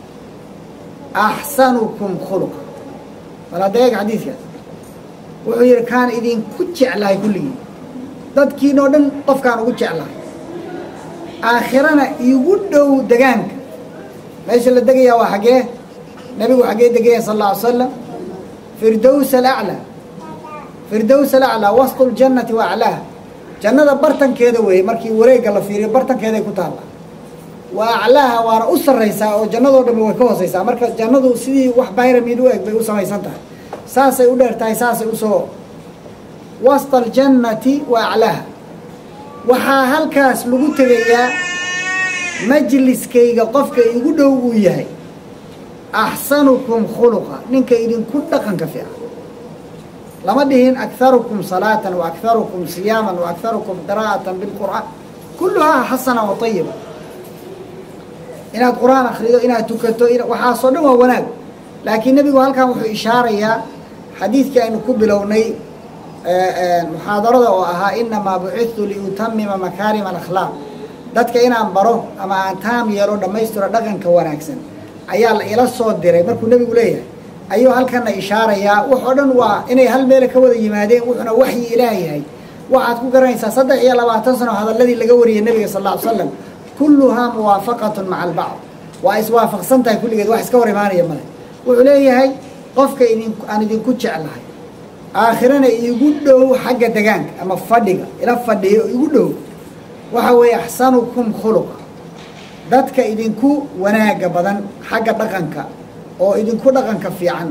axsanukum khuluqa bal hadda eeg xadiidkaas wuxuu yihi kaan idinku jeclahay kulligii dadkiinoo dhan qofkaan ugu jeclahay aakhirana iigu dhow degaanka meesha la degayaa waa xaggee nebigu xaggee degaya sal alla ly slam firdows alaclaa firdows alaclaa wasqu ljannati wa aclaaha jannada bartankeeda weeye markii wareegga la fiiriyo bartankeeday ku taalla wa aclaaha waana u sarraysaa oo jannadoo dhammi way ka hooseysaa marka jannadu sidii wax bayramid u eg bay u samaysan tahay saasay u dheer tahay saasay usoo wasta aljannati wa aclaaha waxaa halkaas lagu tegayaa majliskayga qofka igu dhow uu yahay axsanukum khuluqa ninka idinku dhaqanka fiican lama dhihin akharukum salaatan wa akharukum siyaaman wa akharukum qiraa'atan bilqur'aan kulluhaa xasana wa ayiba inaad qur-aan akrido inaad tukato waxaasoo dhan waa wanaag laakiin nebigu halkan wuxuu ishaarayaa xadiidkii aynu ku bilownay muxaadarada oo ahaa inamaa bucidtu liutamima makaarima alakhlaaq dadka inaan baro ama aan taam yeelo dhammaystiro dhaqanka wanaagsan ayaa la ila soo diray markuu nebigu leeyahay ayuu halkana ishaarayaa wax oo dhan waa inay hal meele ka wada yimaadeen wuxuuna waxyi ilaah yahay waxaad ku garanaysaa saddex iyo labaatan sano hadalladii laga wariyay nebiga sal alla ly slam kulluhaa muwaafaqatun maca albacd waa iswaafaqsan tahay kulligeed wax iska hor imaanaya male wuxuu leeyahay qofka idin aan idinku jeclahay aakhirana iigu dhow xagga degaanka ama fadhiga ila fadhiyo igu dhow waxa weeye axsanukum khuluqa dadka idinku wanaaga badan xagga dhaqanka oo idinku dhaqanka fiican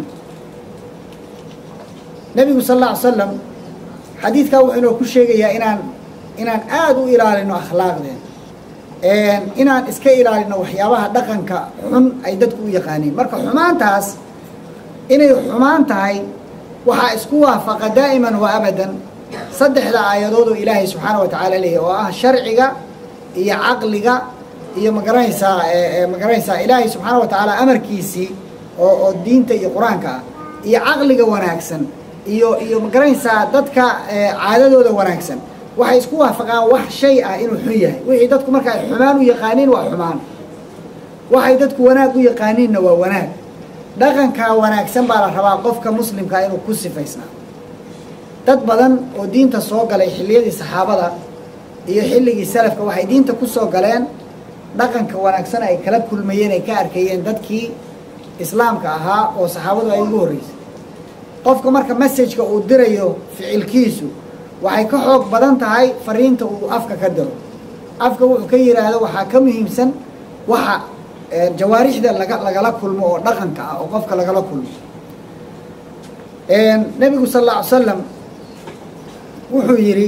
nebigu sal alla ly slam xadiidkaa wuxuu inoo ku sheegayaa inaan inaan aada u ilaalino akhlaaqdeen inaan iska ilaalino waxyaabaha dhaqanka xun ay dadku u yaqaaniin marka xumaantaas inay xumaan tahay waxaa isku waafaqa daa'iman wa abadan saddexda aayadood oo ilaahay subxaana wa tacaala leeyahy oo ah sharciga iyo caqliga iyo magaranaysaa magaranaysaa ilaahay subxaana wa tacaala amarkiisii oo oo diinta iyo qur-aanka ah iyo caqliga wanaagsan iyo iyo magaranaysaa dadka caadadooda wanaagsan waxay isku waafaqaan wax shay ah inuu xun yahay wixii dadku marka ay xumaan u yaqaaniin waa xumaan waxay dadku wanaag u yaqaaniinna waa wanaag dhaqankaa wanaagsan baa la rabaa qofka muslimkaa inuu ku sifaysnaa dad badan oo diinta soo galay xilliyadii saxaabada iyo xilligii salafka waxay diinta ku soo galeen dhaqanka wanaagsan ay kala kulmayeen ay ka arkayeen dadkii islaamka ahaa oo saxaabadu ay ugu horreysay qofka marka messajka uu dirayo ficilkiisu waxay ka xoog badan tahay fariinta uu afka ka diro afka wuxuu ka yidhaahdo waxaa ka muhiimsan waxa jawaarixda laga lagala kulmo oo dhaqanka ah oo qofka lagala kulmo nebigu sal alla ly slam wuxuu yidhi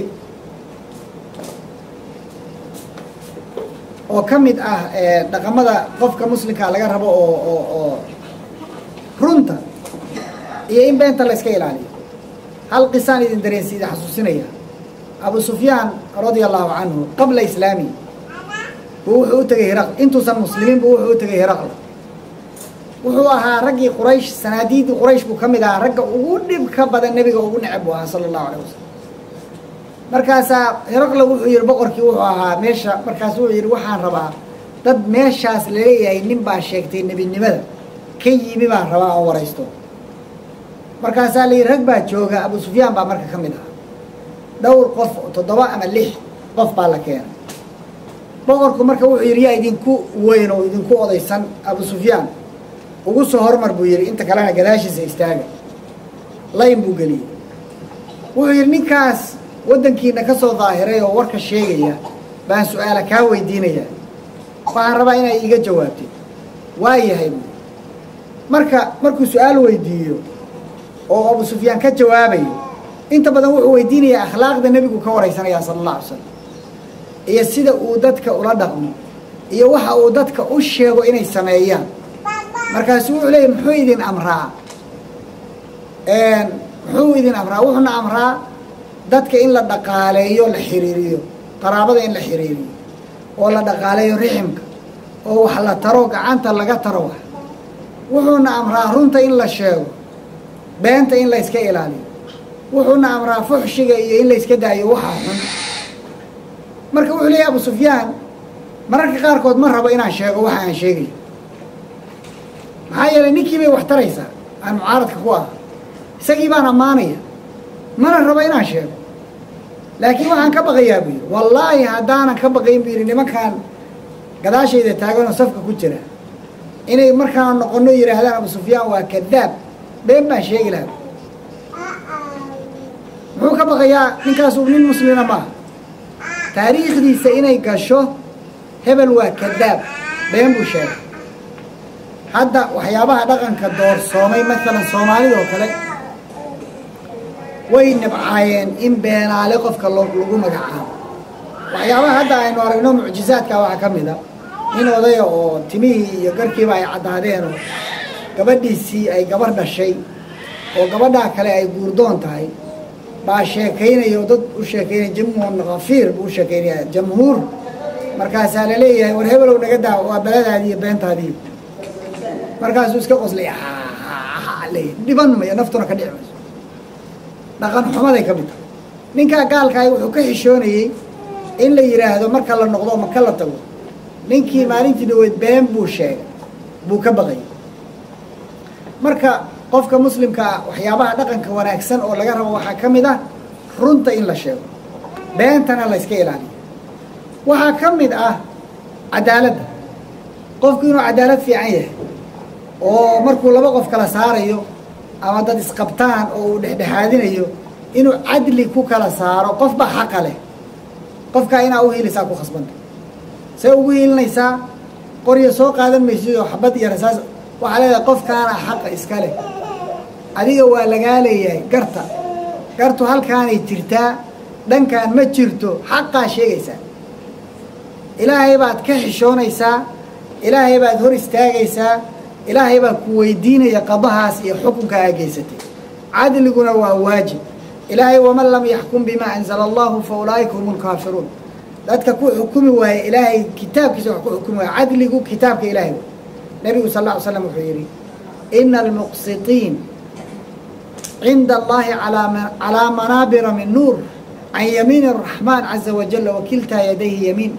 oo ka mid ah dhaqamada qofka muslimkaa laga rabo oo oo oo runta iyo in beenta la yska ilaaliyo hal qisaan idin dareensi idin xasuusinaya abu sufyaan radia allahu canhu qabla islaami buu wuxuu u tegay hiraql intuusan muslimiin buu wuxuu u tegay hiraql wuxuu ahaa raggii quraysh sanaadiidii quraysh buu ka mid ahaa ragga ugu dhibka badan nebiga ugu neceb buu ahaa sala allahu alayh wasalam markaasaa hiraqle wuxuu yihi boqorkii wuxuu ahaa meesha markaas wuxuu yihi waxaan rabaa dad meeshaas laleeyahay nin baa sheegtay nebinimada ka yimi baan rabaa aan waraysto markaasaa la yidhi rag baa jooga abu sufyaan baa marka ka mid ahaa dhowr qof toddoba ama lix qof baa la keenay boqorku marka wuxuu yidhi yaa idinku weyn oo idinku odaysan abu sufyaan ugu soo hormar buu yidhi inta kalena gadaashiisa istaaga layn buu geliyey wuxuu yidhi ninkaas waddankiina ka soo daahiray oo warka sheegaya baan su-aala kaa weydiinaya waxaan rabaa inay iiga jawaabtid waa yahay buu marka markuu su-aal weydiiyo oo abu sufyaan ka jawaabayo inta badan wuxuu weydiinayaa akhlaaqda nebigu ka waraysanayaa sala allah alay slam iyo sida uu dadka ula dhaqmo iyo waxa uu dadka u sheego inay sameeyaan markaasu wuxuu leeyahy muxuu idin amraa muxuu idin amraa wuxuuna amraa dadka in la dhaqaaleeyo la xiriiriyo qaraabada in la xiriiriyo oo la dhaqaaleeyo riximka oo wax la taro gacanta laga taro wax wuxuuna amraa runta in la sheego beenta in la yska ilaaliyo wuxuuna amraa fuxshiga iyo in la yska daayo waxa xun marka wuxuu leeyahy abu sufyaan mararka qaarkood ma rabo inaan sheego waxa aan sheegayo maxaa yeelay ninkii bay wax taraysaa aan mucaaradka ku ah isagii baan ammaanaya mana rabo inaan sheego laakiin waxaan ka baqayaa buu yidhi wallaahi haddaanan ka baqayn buu yidhi nimankaan gadaashayda taaganoo safka ku jira inay markaan noqono yidhaahdaan abu sufyaan waa kadaab been baan sheegi lahaa muxuu ka baqayaa ninkaasu nin muslina maaha taariikhdiisa inay gasho hebel waa kadaab been buu sheegay hadda waxyaabaha dhaqanka doorsoomay maalan soomaalida oo kale way nibcaayeen in beenaale qofka lagu magacaabo waxyaabaha hadda aynu aragno mucjizaadka waxaa ka mid a nin odaya oo timihii iyo garkiiba ay caddaadeenoo gabadhiisii ay gabar dhashay oo gabadhaa kale ay guurdoon tahay baa sheekaynaya oo dad u sheekaynaya jamhuun kafiir buu u sheekaynaya jamhuur markaasaa la leeyahay war hebelow naga daa waa beladaadii iyo beentaadii markaasuu iska qoslay leey dhiban mayo naftuna ka dhici mayso dhaqan xumaday ka mid tahay ninkaa gaalkaay wuxuu ka xishoonayey in la yidhaahdo marka la noqdo maka la tago ninkii maalintii dhaweyd been buu sheegay buu ka baqayay marka qofka muslimka ah waxyaabaha dhaqanka wanaagsan oo laga rabo waxaa ka mid ah runta in la sheego beentana la yska ilaaliyo waxaa ka mid ah cadaaladda qofku inuu cadaalad fiican yahay oo markuu laba qof kala saarayo ama dad isqabtaan oo uu dhexdhexaadinayo inuu cadli ku kala saaro qof baa xaqa leh qofkaa inaa u hiilaysaa ku khasbanta see ugu hiilinaysaa qoryo soo qaadan maysidoo xabad iyo rasaas waxaa leedahay qofkaana xaqa iska leh adiga waa lagaa leeyahay garta gartu halkaanay jirtaa dhankaan ma jirto xaqaa sheegaysaa ilaahay baad ka xishoonaysaa ilaahay baad hor istaagaysaa ilaahay baa ku weydiinaya qadahaas iyo xukunka aa geysatay cadliguna waa waajib ilaahay waman lam yaxkum bimaa anzala allahu fa ulaa'ika hum lkaafiruun dadka ku xukumi waaya ilaahay kitaabkiisa wax ku xukumi waaya cadligu kitaabka ilaahay way nebigu sal lla ly slam wuxuu yidhi ina almuqsitiin cinda allahi calaa manaabira min nuur can yamiin araxmaan caza wajala wakiltaa yadayhi yamiin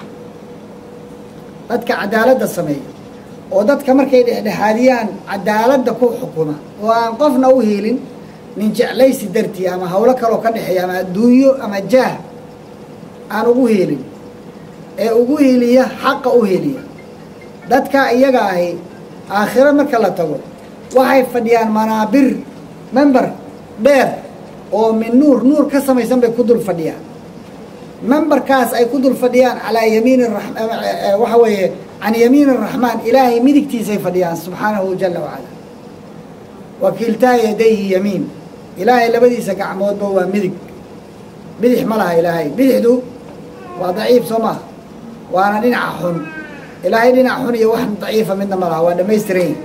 dadka cadaaladda sameeya oo dadka markay dhexdhexaadiyaan cadaaladda ku xukuma oo aan qofna u hiilin nin jeclaysi dartii ama hawlo kaloo ka dhexeeya ama adduunyo ama jaah aan ugu hiilin ee ugu hiiliya xaqa u hiiliya dadka iyaga ahi aakhiro marka la tago waxay fadhiyaan manaabir member dheer oo min nuur nuur ka samaysan bay ku dul fadhiyaan memberkaas ay ku dul fadhiyaan calaa yamiini waxa weeye can yamiin araxmaan ilaahay midigtiisay fadhiyaan subxaanahu jala wacala wakiiltaa yadayhi yamiin ilaahay labadiisa gacmoodba waa midig bidix ma laha ilaahay bidixdu waa daciif soo maha waana dhinaca xun ilaahay dhinac xun iyo wax daciifa midna ma laha waa dhammaystiran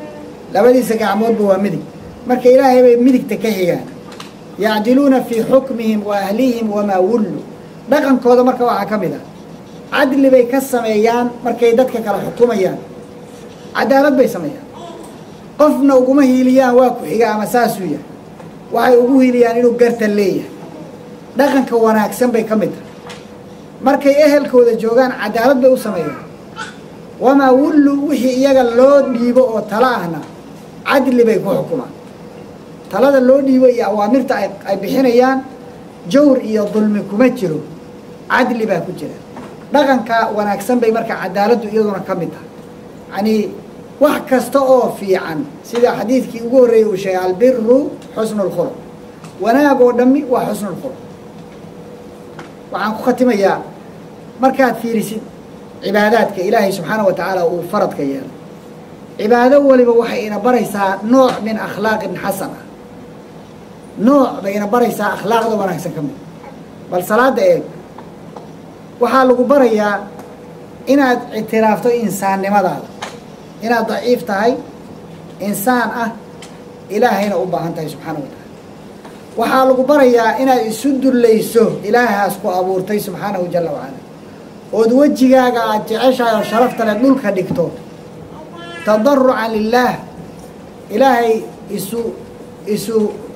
labadiisa gacmoodba waa midig marka ilaahay bay midigta ka xigaan yacdiluuna fii xukmihim wa ahlihim wamaa wullu dhaqankooda marka waxaa ka mid ah cadli bay ka sameeyaan markay dadka kala xukumayaan cadaalad bay sameeyaan qofna uguma hiiliyaan waa ku xiga ama saasuu yahay waxay ugu hiiliyaan inuu gartan leeyahay dhaqanka wanaagsan bay ka mid tahay markay ehelkooda joogaan cadaalad bay u sameeyaan wamaa wullu wixii iyaga loo dhiibo oo tala ahna cadli bay ku xukumaan talada loo dhiibo iyo awaamirta ay bixinayaan jawr iyo dulmi kuma jiro cadli baa ku jira dhaqanka wanaagsan bay marka cadaaladdu iyaduna ka mid tahay yacanii wax kasta oo fiican sida xadiidkii ugu horreeyey uu sheegay albiru xusnu lkhuluq wanaag oo dhammi waa xusnu lkhuluq waxaan ku khatimayaa markaad fiirisid cibaadaadka ilaahay subxaana wa tacaala uu faradka yeelay cibaado waliba waxay ina baraysaa nooc min akhlaaqin xasana nooc bay ina baraysaa akhlaaqda wanaagsan ka mid bal salaada eeg waxaa lagu barayaa inaad ictiraafto insaannimadaada inaad daciif tahay insaan ah ilaahayna u baahan tahay subxaana wa tacaala waxaa lagu barayaa inaad isu dullayso ilaahaas ku abuurtay subxaanahu jala wacala ood wejigaaga aad jeceshahay oo sharafta le dhulka dhigto tadarucan lilaah ilaahay isu isu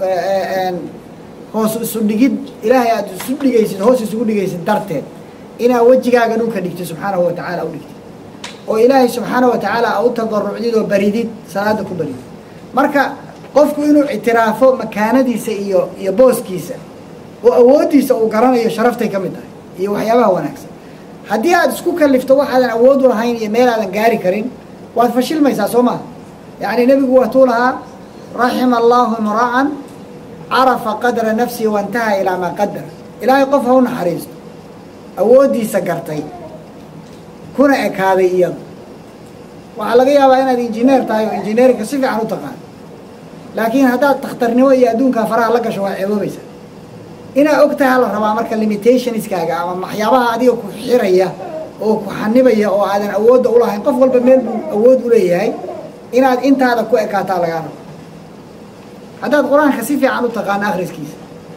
hoos isu dhigid ilaahay aada isu dhigaysid hoos isugu dhigaysid darteed inaad wejigaaga dhulka dhigtid subxaanahu wa tacaala u dhigtid oo ilaahay subxaana wa tacaala a u tadarucdid oo baridid salaada ku baridid marka qofku inuu ictiraafo makaanadiisa iyo iyo booskiisa oo awooddiisa uu garanayo sharaftay ka mid tahay iyo waxyaabaha wanaagsan haddii aad isku kalifto waxaadan awood u lahayn iyo meel aadan gaari karin waad fashilmaysaa soo maha yacni nebigu waatuu lahaa raxima allahu imra'an carafa qadra nafsihi waintaha ilaa maa qadar ilaahay qof ha u naxariisto awooddiisa gartay kuna ekaaday iyadu waxaa laga yaabaa inaad injineer tahay oo injineerinka si fiican u taqaan laakiin haddaad takhtarnimo iyo adduunkaa faraha la gasho waa ceeboobaysaa inaad og tahay la rabaa marka limitationskaaga ama waxyaabaha adiga ku xiraya oo ku xanibaya oo aadan awoodda ulahayn qof walba meel buu awood u leeyahay inaad intaada ku ekaataa lagaa rabo haddaad qur-aanka si fiican u taqaano akhriskiisa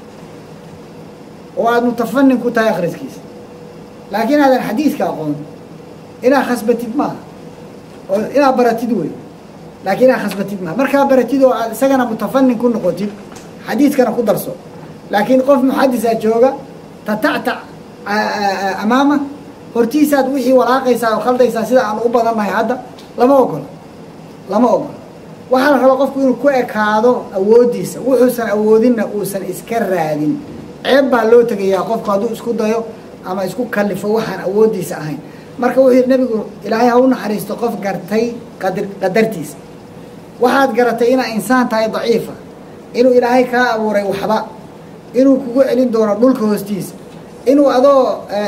oo aad mutafanin ku tahay akhriskiisa laakiin aadan xadiiska aqoon inaad khasbatid maaha oo inaad baratid wey laakiin inaad khasbatid maaha markaa baratid oo aad isagana mutafanin ku noqotid xadiiskana ku darso laakiin qof muxadisa jooga tatactac amaama hortiisaad wixii walaaqaysaa oo khaldaysaa sida aan u badannahay hadda lama ogola lama ogola waxaa la rabaa qofku inuu ku ekaado awooddiisa wuxuusan awoodinna uusan iska raadin ceeb baa loo tegayaa qofku hadduu isku dayo ama isku kalifo waxaan awooddiisa ahayn marka wuxuu yidhi nebigu ilaahay ha u naxariisto qof gartay qadar qadartiisa waxaad garatay inaad insaan tahay daciifa inuu ilaahay kaa abuuray waxba inuu kugu celin doono dhulka hoostiisa inuu adoo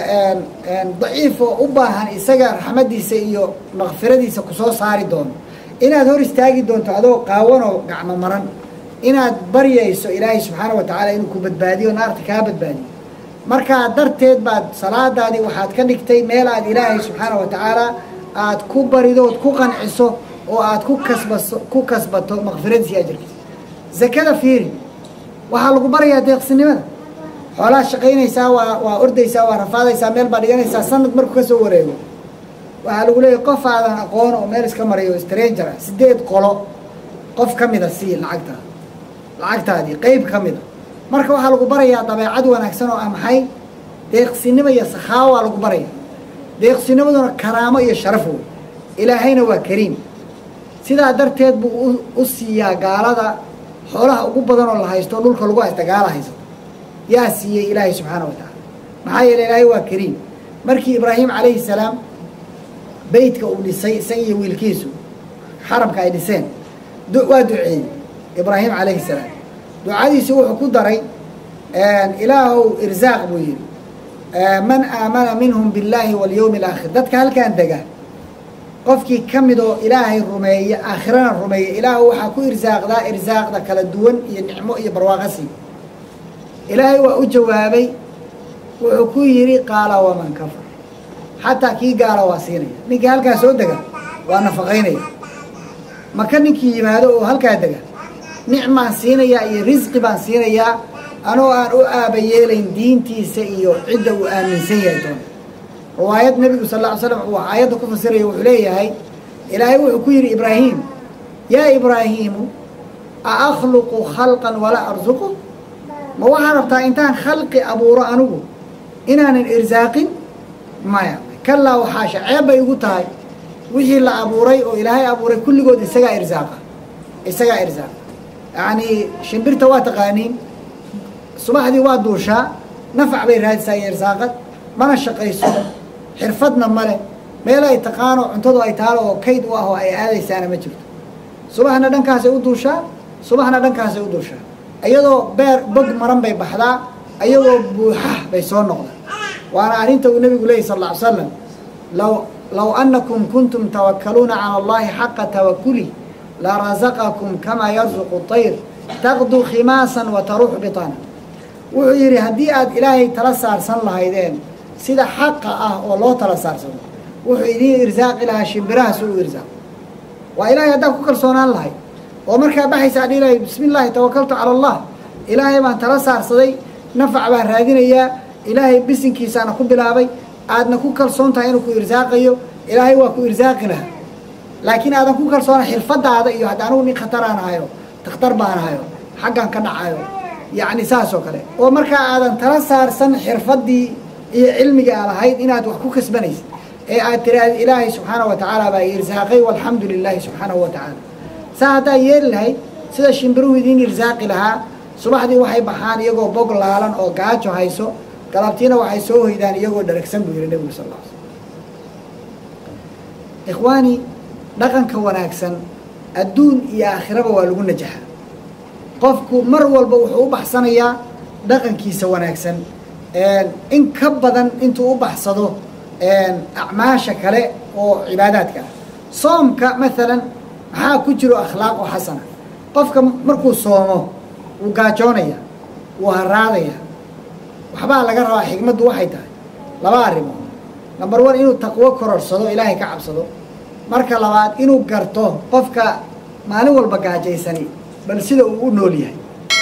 daciifo u baahan isaga raxmaddiisa iyo makfiradiisa kusoo saari doono inaad hor istaagi doonto adoo qaawanoo gacmo maran inaad baryayso ilaahay subxaana wa tacaala inuu ku badbaadiyo naarta kaa badbaadiyo markaa darteed baad salaadaadii waxaad ka dhigtay meel aad ilaahay subxaana wa tacaala aad ku baridood ku qanciso oo aad ku kasbaso ku kasbato makfiradiisa iyo ajarkiisa zakada fiiri waxaa lagu barayaa deeqsinimada xoolaha shaqaynaysaa waa waa ordaysaa waa rafaadaysaa meel baa dhiganaysaa sanad markuu ka soo wareego waxaa lagu leeyahy qof aadan aqoon oo meel iska marayo stranger ah sideed qolo qof ka mida sii lacagta lacagtaadii qeyb ka mida marka waxaa lagu barayaa dabeecad wanaagsan oo ah maxay deeqsinimo iyo sakhaawa lagu baraya deeqsinimaduna karaamo iyo sharaf wey ilaahayna waa kariim sidaa darteed buu u siiyaa gaalada xoolaha ugu badan oo la haysto dhulka lagu haysta gaala haysato yaa siiyey ilaahay subxaana wa tacaala maxaa yeele ilaahay waa kariim markii ibraahim calayhi salaam beytka uu dhisay isaga iyo wiilkiisu xarabka ay dhiseen waa duceeyey ibraahim calayhi salaam ducadiisi wuxuu ku daray ilaahow irzaaq buu yidhi man aamana minhum billaahi walyowmi alaakhir dadka halkaan dega qofkii ka mid oo ilaahay rumeeya aakhirana rumeeya ilaahu waxaa ku irsaaqdaa irsaaqda kala duwan iyo nicmo iyo barwaaqasi ilaahay waa u jawaabay wuxuu ku yidhi qaala waman kafar xataa kii gaala waa siinaya ninkii halkaa soo dega waa nafaqaynaya maka ninkii yimaado oo halkaa dega nicmaan siinayaa iyo risqi baan siinayaa anoo aan u aaba yeelayn diintiisa iyo cidda uu aaminsan yahay doona riwaayad nebigu sal lla ly slam uu aayadda ku fasiraya wuxuu leeyahay ilaahay wuxuu ku yidhi ibraahiim yaa ibraahiimu a akhluqu khalqan walaa arsuqu ma waxaa rabtaa intaan khalqi abuuro anigu inaanan irsaaqin maya kalaa waxaasha ceeb bay igu tahay wixii la abuuray oo ilaahay abuuray kulligood isagaa irsaaqa isagaa irsaaqa yacnii shimbirta waa taqaaniin subaxdii waa duushaa nafac bay raadisaa iyo irsaaqad mana shaqayso xirfadna male meel ay taqaano cuntadu ay taalo oo kayd u ah oo ay aadaysaana ma jirto subaxna dhankaasay u duushaa subaxna dhankaasay u duushaa iyadoo beer bog maran bay baxdaa iyagoo buuxa bay soo noqdaan waana arrinta uu nebigu leeyay sal lla ly slam law low annakum kuntum tawakkaluuna cala allahi xaqa tawakuli larazaqakum kamaa yarzuqu طayr taqdu khimaasan wa taruuxu bitaana wuxuu yidhi haddii aad ilaahay tala saarsan lahaydeen sida xaqa ah oo loo tala saarsado wuxuu idiin irsaaqi lahaa shimbirahaas u irsaaq waa ilaahay haddaad ku kalsoonaan lahayd oo markaa baxaysa adhi ilahay bismi illaahi tawakaltu cala allah ilaahay baan tala saarsaday nafac baan raadinayaa ilaahay bisinkiisaana ku bilaabay aadna ku kalsoon tahay inuu ku irsaaqayo ilaahay waa ku irsaaqi lahaa laakiin aadan ku kalsoona xirfadaada iyo hadda anugu nin khataraan ahayo takhtar baan ahayo xaggan ka dhacayo yacni saas oo kale oo markaa aadan tala saarsan xirfaddii iyo cilmiga aad ahayd inaad wax ku kasbanaysa ee aad tiraahda ilaahay subxaanahu wa tacaala baa irsaaqay walxamdu lilaahi subxaanahu wa tacaala saa haddaa yeeli lahayd sida shimbiruhu idiin irsaaqi lahaa subaxdii waxay baxaan iyagoo bog laalan oo gaajo hayso galabtiina waxay soo hoydaan iyagoo dharagsan buu yihi nebigu sal lla ly slam ikhwaani dhaqanka wanaagsan adduun iyo aakhiraba waa lagu najaxa qofku mar walba wuxuu u baxsanayaa dhaqankiisa wanaagsan in ka badan intuu u baxsado acmaasha kale oo cibaadaadka ah soomka maalan maxaa ku jiro akhlaaq oo xasana qofka markuu soomo wuu gaajoonaya wuu haraadaya waxbaa laga rabaa xigmaddu waxay tahay laba arrimood number one inuu taqwo kororsado ilaahay ka cabsado marka labaad inuu garto qofka maalin walba gaajaysani bal sida uu u nool yahay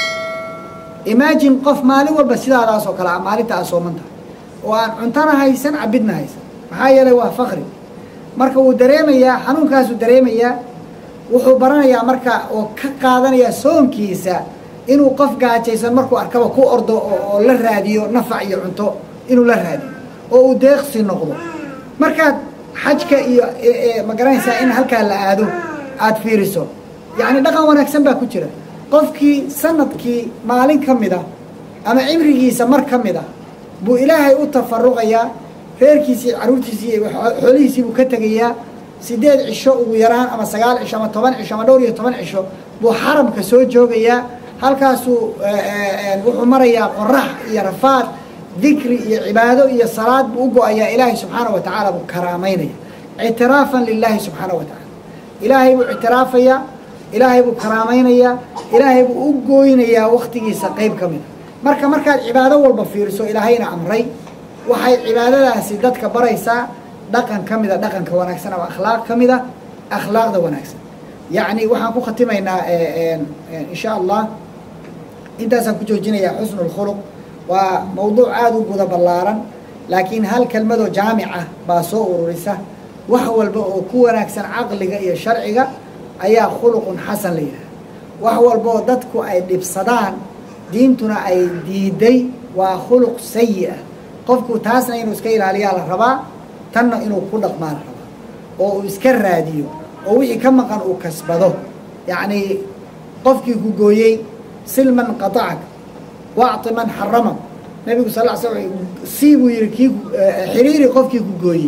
imagine qof maalin walba sidaadaas oo kale a maalinta aa sooman tahay oo aan cuntana haysan cabidna haysan maxaa yeelay waa fakri marka wuu dareemayaa xanuunkaasuu dareemayaa wuxuu baranayaa marka oo ka qaadanayaa soonkiisa inuu qof gaajaysan markuu arkaba ku ordo oo la raadiyo nafac iyo cunto inuu la raadiyo oo uu deeqsi noqdo markaad xajka iyo ma garanaysaa in halkaa la aado aada fiiriso yacni dhaqan wanaagsan baa ku jira qofkii sanadkii maalin ka mid a ama cimrigiisa mar ka mid a buu ilaahay u tafaruqayaa reerkiisii carruurtiisii iyo xoolihiisii buu ka tegayaa sideed cisho ugu yaraan ama sagaal cisho ama toban cisho ama dhowr iyo toban cisho buu xaramka soo joogayaa halkaasuu wuxuu marayaa qorax iyo rafaad dikri iyo cibaado iyo salaad buu u go-ayaa ilaahay subxaana wa tacaala buu karaamaynaya ictiraafan lilaahi subxaana wa tacaala ilaahay buu ictiraafayaa ilaahay buu karaamaynayaa ilaahay buu u gooynayaa waktigiisa qeyb ka mida marka markaad cibaado walba fiiriso ilaahayna amray waxay cibaadadaasi dadka baraysaa dhaqan ka mida dhaqanka wanaagsan ama akhlaaq ka mida akhlaaqda wanaagsan yacni waxaan ku khatimaynaa insha allah intaasaan ku joojinayaa xusnu lkhuluq waa mawduuc aada u guda ballaaran laakiin hal kelmadoo jaamic ah baa soo ururisa wax walba oo ku wanaagsan caqliga iyo sharciga ayaa khuluqun xasan la yidhaha wax walba oo dadku ay dhibsadaan diintuna ay diiday waa khuluq sayi ah qofku taasna inuu iska ilaaliyaa la rabaa tanna inuu ku dhaqmaa la rabaa oo uu iska raadiyo oo wixii ka maqan uu kasbado yacnii qofkii ku gooyey silman qaطacak wacti man xaramak nabigu sal l sl sii buu yihi kii xiriiri qofkii ku gooyey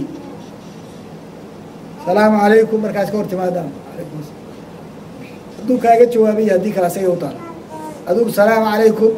salaamu calaykum markaas ka hor timaadaan alaykum hadduu kaaga jawaabaya haddii kale asaga u taal adugu salaamu calaykum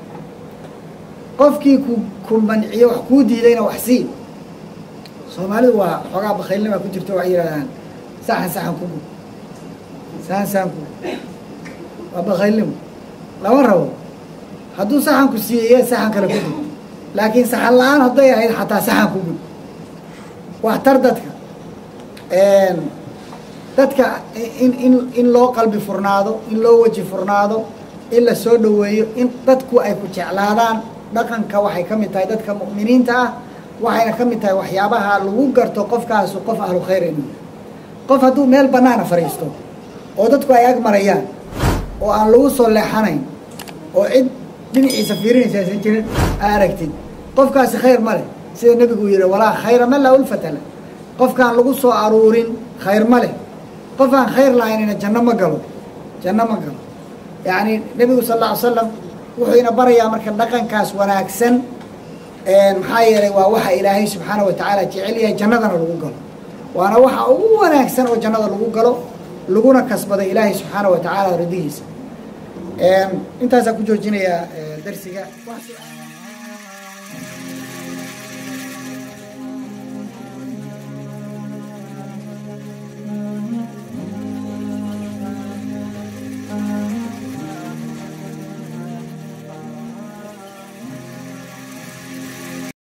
qofkii ku ku manciyo wax kuu diidayna wax sii soomaalidu waa xoogaa bakaylnima ku jirto waxay yidhahdaan saxan saxan ku gud saxan saxan ku waa bakaylnimo lama rabo hadduu saxan ku siiyey saxan kale ku gud laakiin saxan la-aan hadday ahayd xataa saxan ku gud wax tar dadka dadka in in in loo qalbi furnaado in loo weji furnaado in la soo dhoweeyo in dadku ay ku jeclaadaan dhaqanka waxay ka mid tahay dadka mu'miniinta ah waxayna ka mid tahay waxyaabaha lagu garto qofkaasu qof ahlu khayr inuu qof hadduu meel bannaana fadhiisto oo dadku ay ag marayaan oo aan lagu soo leexanayn oo cid dhinaciisa fiirinaysa aysan jirin aa aragtid qofkaasi khayr ma leh sida nebigu uu yihi walaa khayra man laa ulfata leh qofkaan lagu soo aruurin khayr ma leh qof aan khayr lahaynina janno ma galo janno ma galo yacni nebigu sal alla ly slam wuxuu ina barayaa marka dhaqankaas wanaagsan maxaa yeelay waa waxa ilaahay subxaana wa tacaala jecel yahay jannadana lagu galo waana waxa ugu wanaagsan oo jannada lagu galo laguna kasbaday ilaahay subxaana wa tacaala radihiisa intaasaan ku joojinayaa darsiga